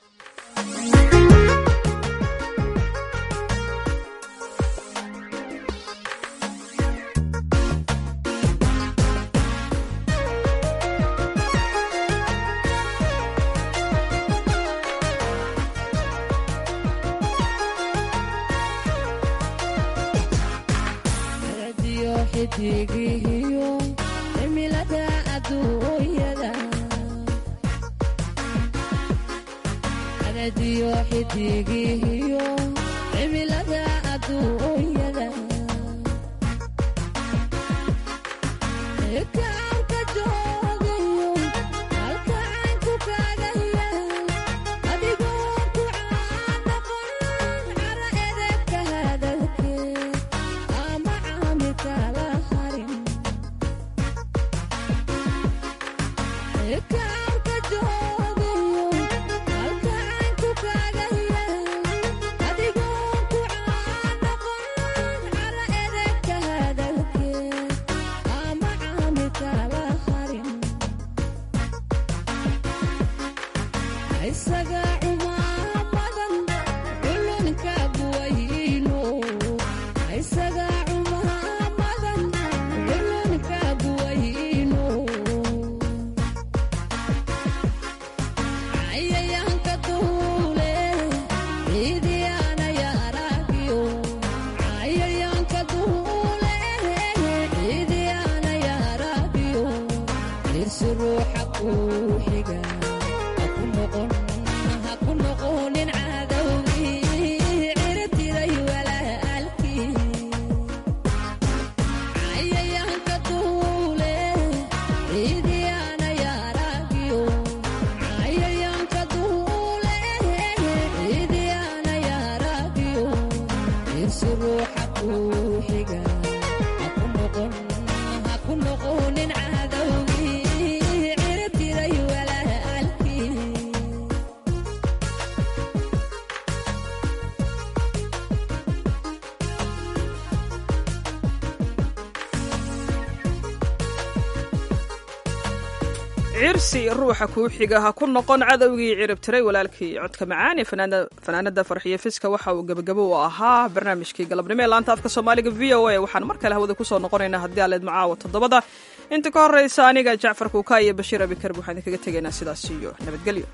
cirsi ruuxa kuu xiga ha ku noqon cadowgii ciribtiray walaalkii codka macaan ee fanaanada farxiyo fiska waxa uu gebagabo u ahaa barnaamijkii galabnimo ee laanta afka soomaaliga v o a waxaan mar kale hawada kusoo noqonaynaa haddii aleed macaawa toddobada inta ka horreysa aniga jacfar kuuka iyo bashiir abikarb waxaan idinkaga tegaynaa sidaas iyo nabadgelyo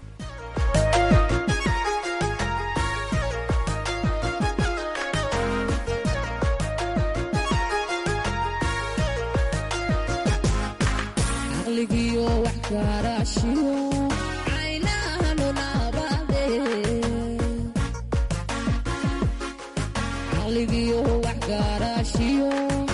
caqligiyo wax gaaraashiyo